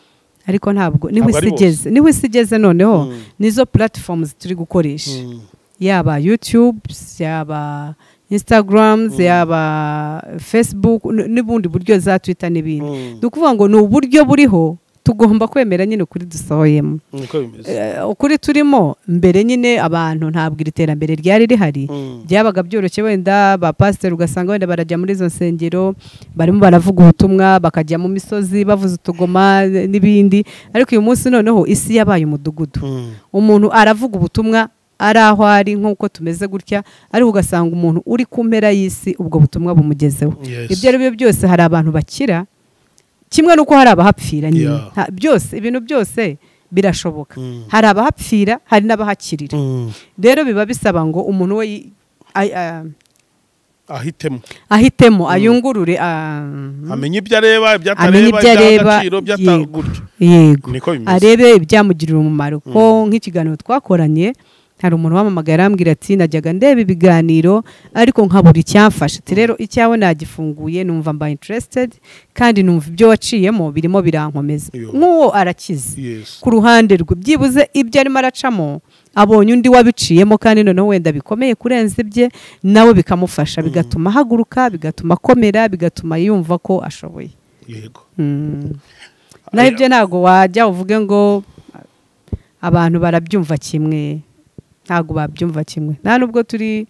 ariko ntabwo niho Ntabwo ari isi igeze niho isi igeze noneho Mm. nizo platforms turi gukoresha yaba youtube yaba instagram yaba facebook n- n'ubundi buryo za twitter n'ibindi Mm. ni ukuvuga ngo ni uburyo buriho tugomba kwemera nyine ukuri dusohoyemo niko bimeze Eh, ukuri turimo mbere nyine abantu ntabwo iri terambere ryari rihari Mm. byabaga byoroshye wenda ba pasiteri ugasanga wenda barajya muri izo nsengero barimo baravuga ubutumwa bakajya mu misozi bavuza utugoma eh, n'ibindi ariko uyu munsi noneho isi yabaye umudugudu Mm. umuntu aravuga ubutumwa ari aho ari nk'uko tumeze gutya ariko ugasanga umuntu uri ku mpera y'isi ubwo butumwa bumugezeho Yes. ibyo ari byo byose hari abantu bakira kimwe n'uko hari abahapfira nyine Yeah. Nta- byose ibintu byose birashoboka Mm. hari abahapfira hari n'abahakirira Mm. rero biba bisaba ngo umuntu we yi- ay- ah, ahitemo ahitemo ayungurure ah, amenye ibyo areba ibyo amenye atareba ibyo areba iby'agaciro yego by'atagutyo yego niko bimeze arebe ibyamugirira umumaro ko nk'ikiganiro twakoranye hari umuntu wamamagaye arambwira ati najyaga ndeba ibiganiro ariko nkabura icyamfasha ati rero icyawe nagifunguye numva mba interested kandi numva ibyo waciyemo birimo birankomeza Yo. nk'uwo arakize Yes. ku ruhande rwe byibuze ibyo arimo aracamo abonye undi wabiciyemo kandi noneho wenda bikomeye kurenza ibye nawe bikamufasha bigatuma ahaguruka bigatuma akomera bigatuma yumva ko ashoboye yego Mm. naho ibyo ntabwo wajya uvuge ngo abantu barabyumva kimwe ntabwo babyumva kimwe nta nubwo turi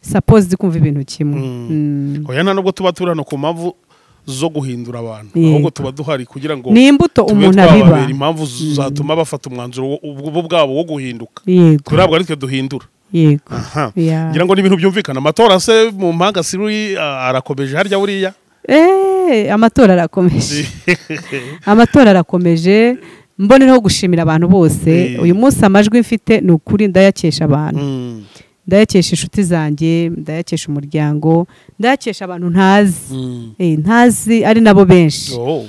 sapozi kumva ibintu kimwe Mm. Mm. oya nta nubwo tuba turi hano ku mpamvu zo guhindura abantu Yego. ahubwo tuba duhari kugira ngo ni imbuto tube umuntu abiba twababera impamvu zatuma bafata umwanzuro wo- ubwo bo bwabo wo guhinduka yego turabwo ari twe duhindura yego aha Yeah. ngira ngo ni ibintu byumvikana amatora se mu mpanga siri ah, arakomeje harya buriya Eh, amatora arakomeje amatora arakomeje mbonereho gushimira abantu bose Eh. uyu munsi amajwi mfite ni ukuri ndayakesha abantu Mm, ndayakesha inshuti zanjye ndayakesha umuryango ndayakesha abantu ntazi mm. Eh, ntazi ari nabo benshi Oh,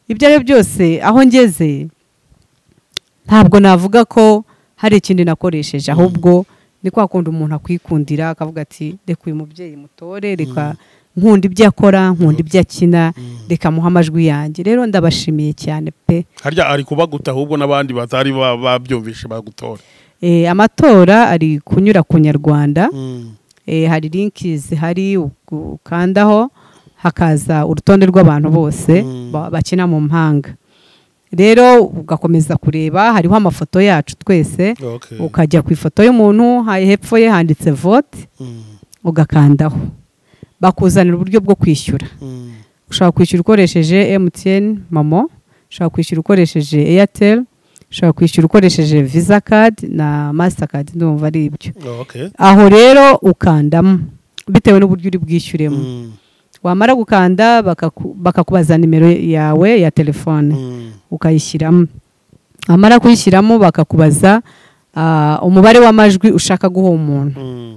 ibyo ari byo byose aho ngeze ntabwo navuga ko hari ikindi nakoresheje ahubwo ni kwa kundi umuntu akwikundira akavuga ati reka uyu mubyeyi mutore reka nkunda ibyo akora nkunda ibyo akina reka muha amajwi yanjye rero ndabashimiye cyane pe harya ari kubaguta ahubwo n'abandi batari ba- babyumvishe bagutora Eh, amatora ari kunyura ku nyarwanda Mm, Eh, hari linki zihari ukandaho hakaza urutonde rw'abantu bose Mm. ba- bakina mu mpanga rero ugakomeza kureba hariho amafoto yacu twese okay. ukajya ku ifoto y'umuntu ha- hepfo ye handitse vote Mm, ugakandaho bakuzanira uburyo bwo kwishyura mm, ushobora kwishyura ukoresheje emutiyeni momo ushobora kwishyura ukoresheje eyateri ushobora kwishyura ukoresheje visa kadi na masitakadi ndumva ari ibyo okay. aho rero ukandamo bitewe n'uburyo uri bwishyuremo Mm, wamara gukanda bakaku- bakakubaza nimero yawe ya telefone mm, ukayishyiramo wamara kuyishyiramo bakakubaza ah, umubare w'amajwi ushaka guha uwo muntu mm.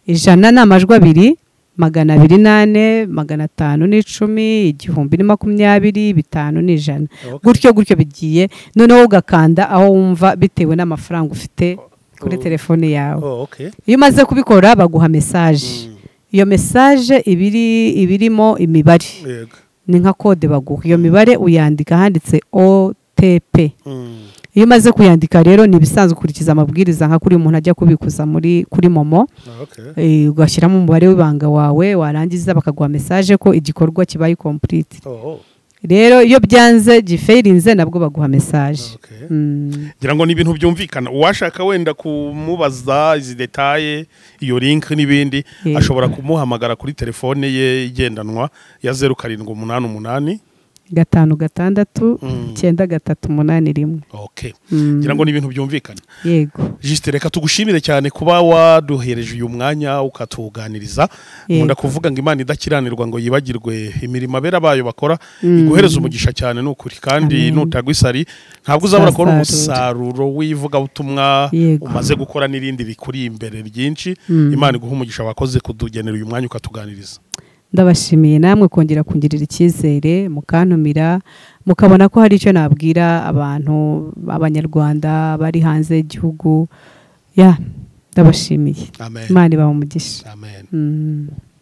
ijana ni amajwi abiri magana abiri n'ane magana atanu n'icumi igihumbi ni makumyabiri bitanu ni ijana Okay. gutyo gutyo bigiye noneho ugakanda aho wumva bitewe n'amafaranga ufite kuri Oh. telefone yawe Oh, okay. iyo umaze kubikora baguha mesaje Mm, iyo mesaje ibiri ibirimo imibare yego. ni nka kode baguha iyo mibare uyandika ahanditse otp Mm, iyo umaze kuyandika rero ni ibisanzwe ukurikiza amabwiriza nka kuri umuntu ajya kubikuza muri kuri momo okay. eh, ugashyiramo umubare w'ibanga wawe warangiza bakaguha mesaje ko igikorwa kibaye complete Oh, rero iyo byanze gifeirinze nabwo baguha mesaje okay. Mm. ngira ngo ni ibintu byumvikana uwashaka wenda kumubaza izi detaye iyo link n'ibindi Yego. ashobora kumuhamagara kuri telefone ye igendanwa ya zeru karindwi umunani umunani gatanu gatandatu Mm. icyenda gatatu umunani rimwe okay. Mm. ngira ngo ni ibintu byumvikana yego jisite reka tugushimire cyane kuba waduhereje uyu mwanya ukatuganiriza Yego. nkunda kuvuga ngo imana idakiranirwa ngo yibagirwe imirimo abera bayo bakora Mm. iguhereza umugisha cyane ni ukuri kandi Amen. nutagwa isari ntabwo uzabura kubona Umusaruro. umusaruro w'ivugabutumwa Yego. umaze gukora n'irindi rikuri imbere ryinshi Mm. imana iguha umugisha wakoze kudugenera uyu mwanya ukatuganiriza ndabashimiye namwe kongera kungirira icyizere mukantumira mukabona ko hari icyo nabwira abantu abanyarwanda bari hanze y'igihugu ya ndabashimiye amen imana ibaha umugisha amen Mm.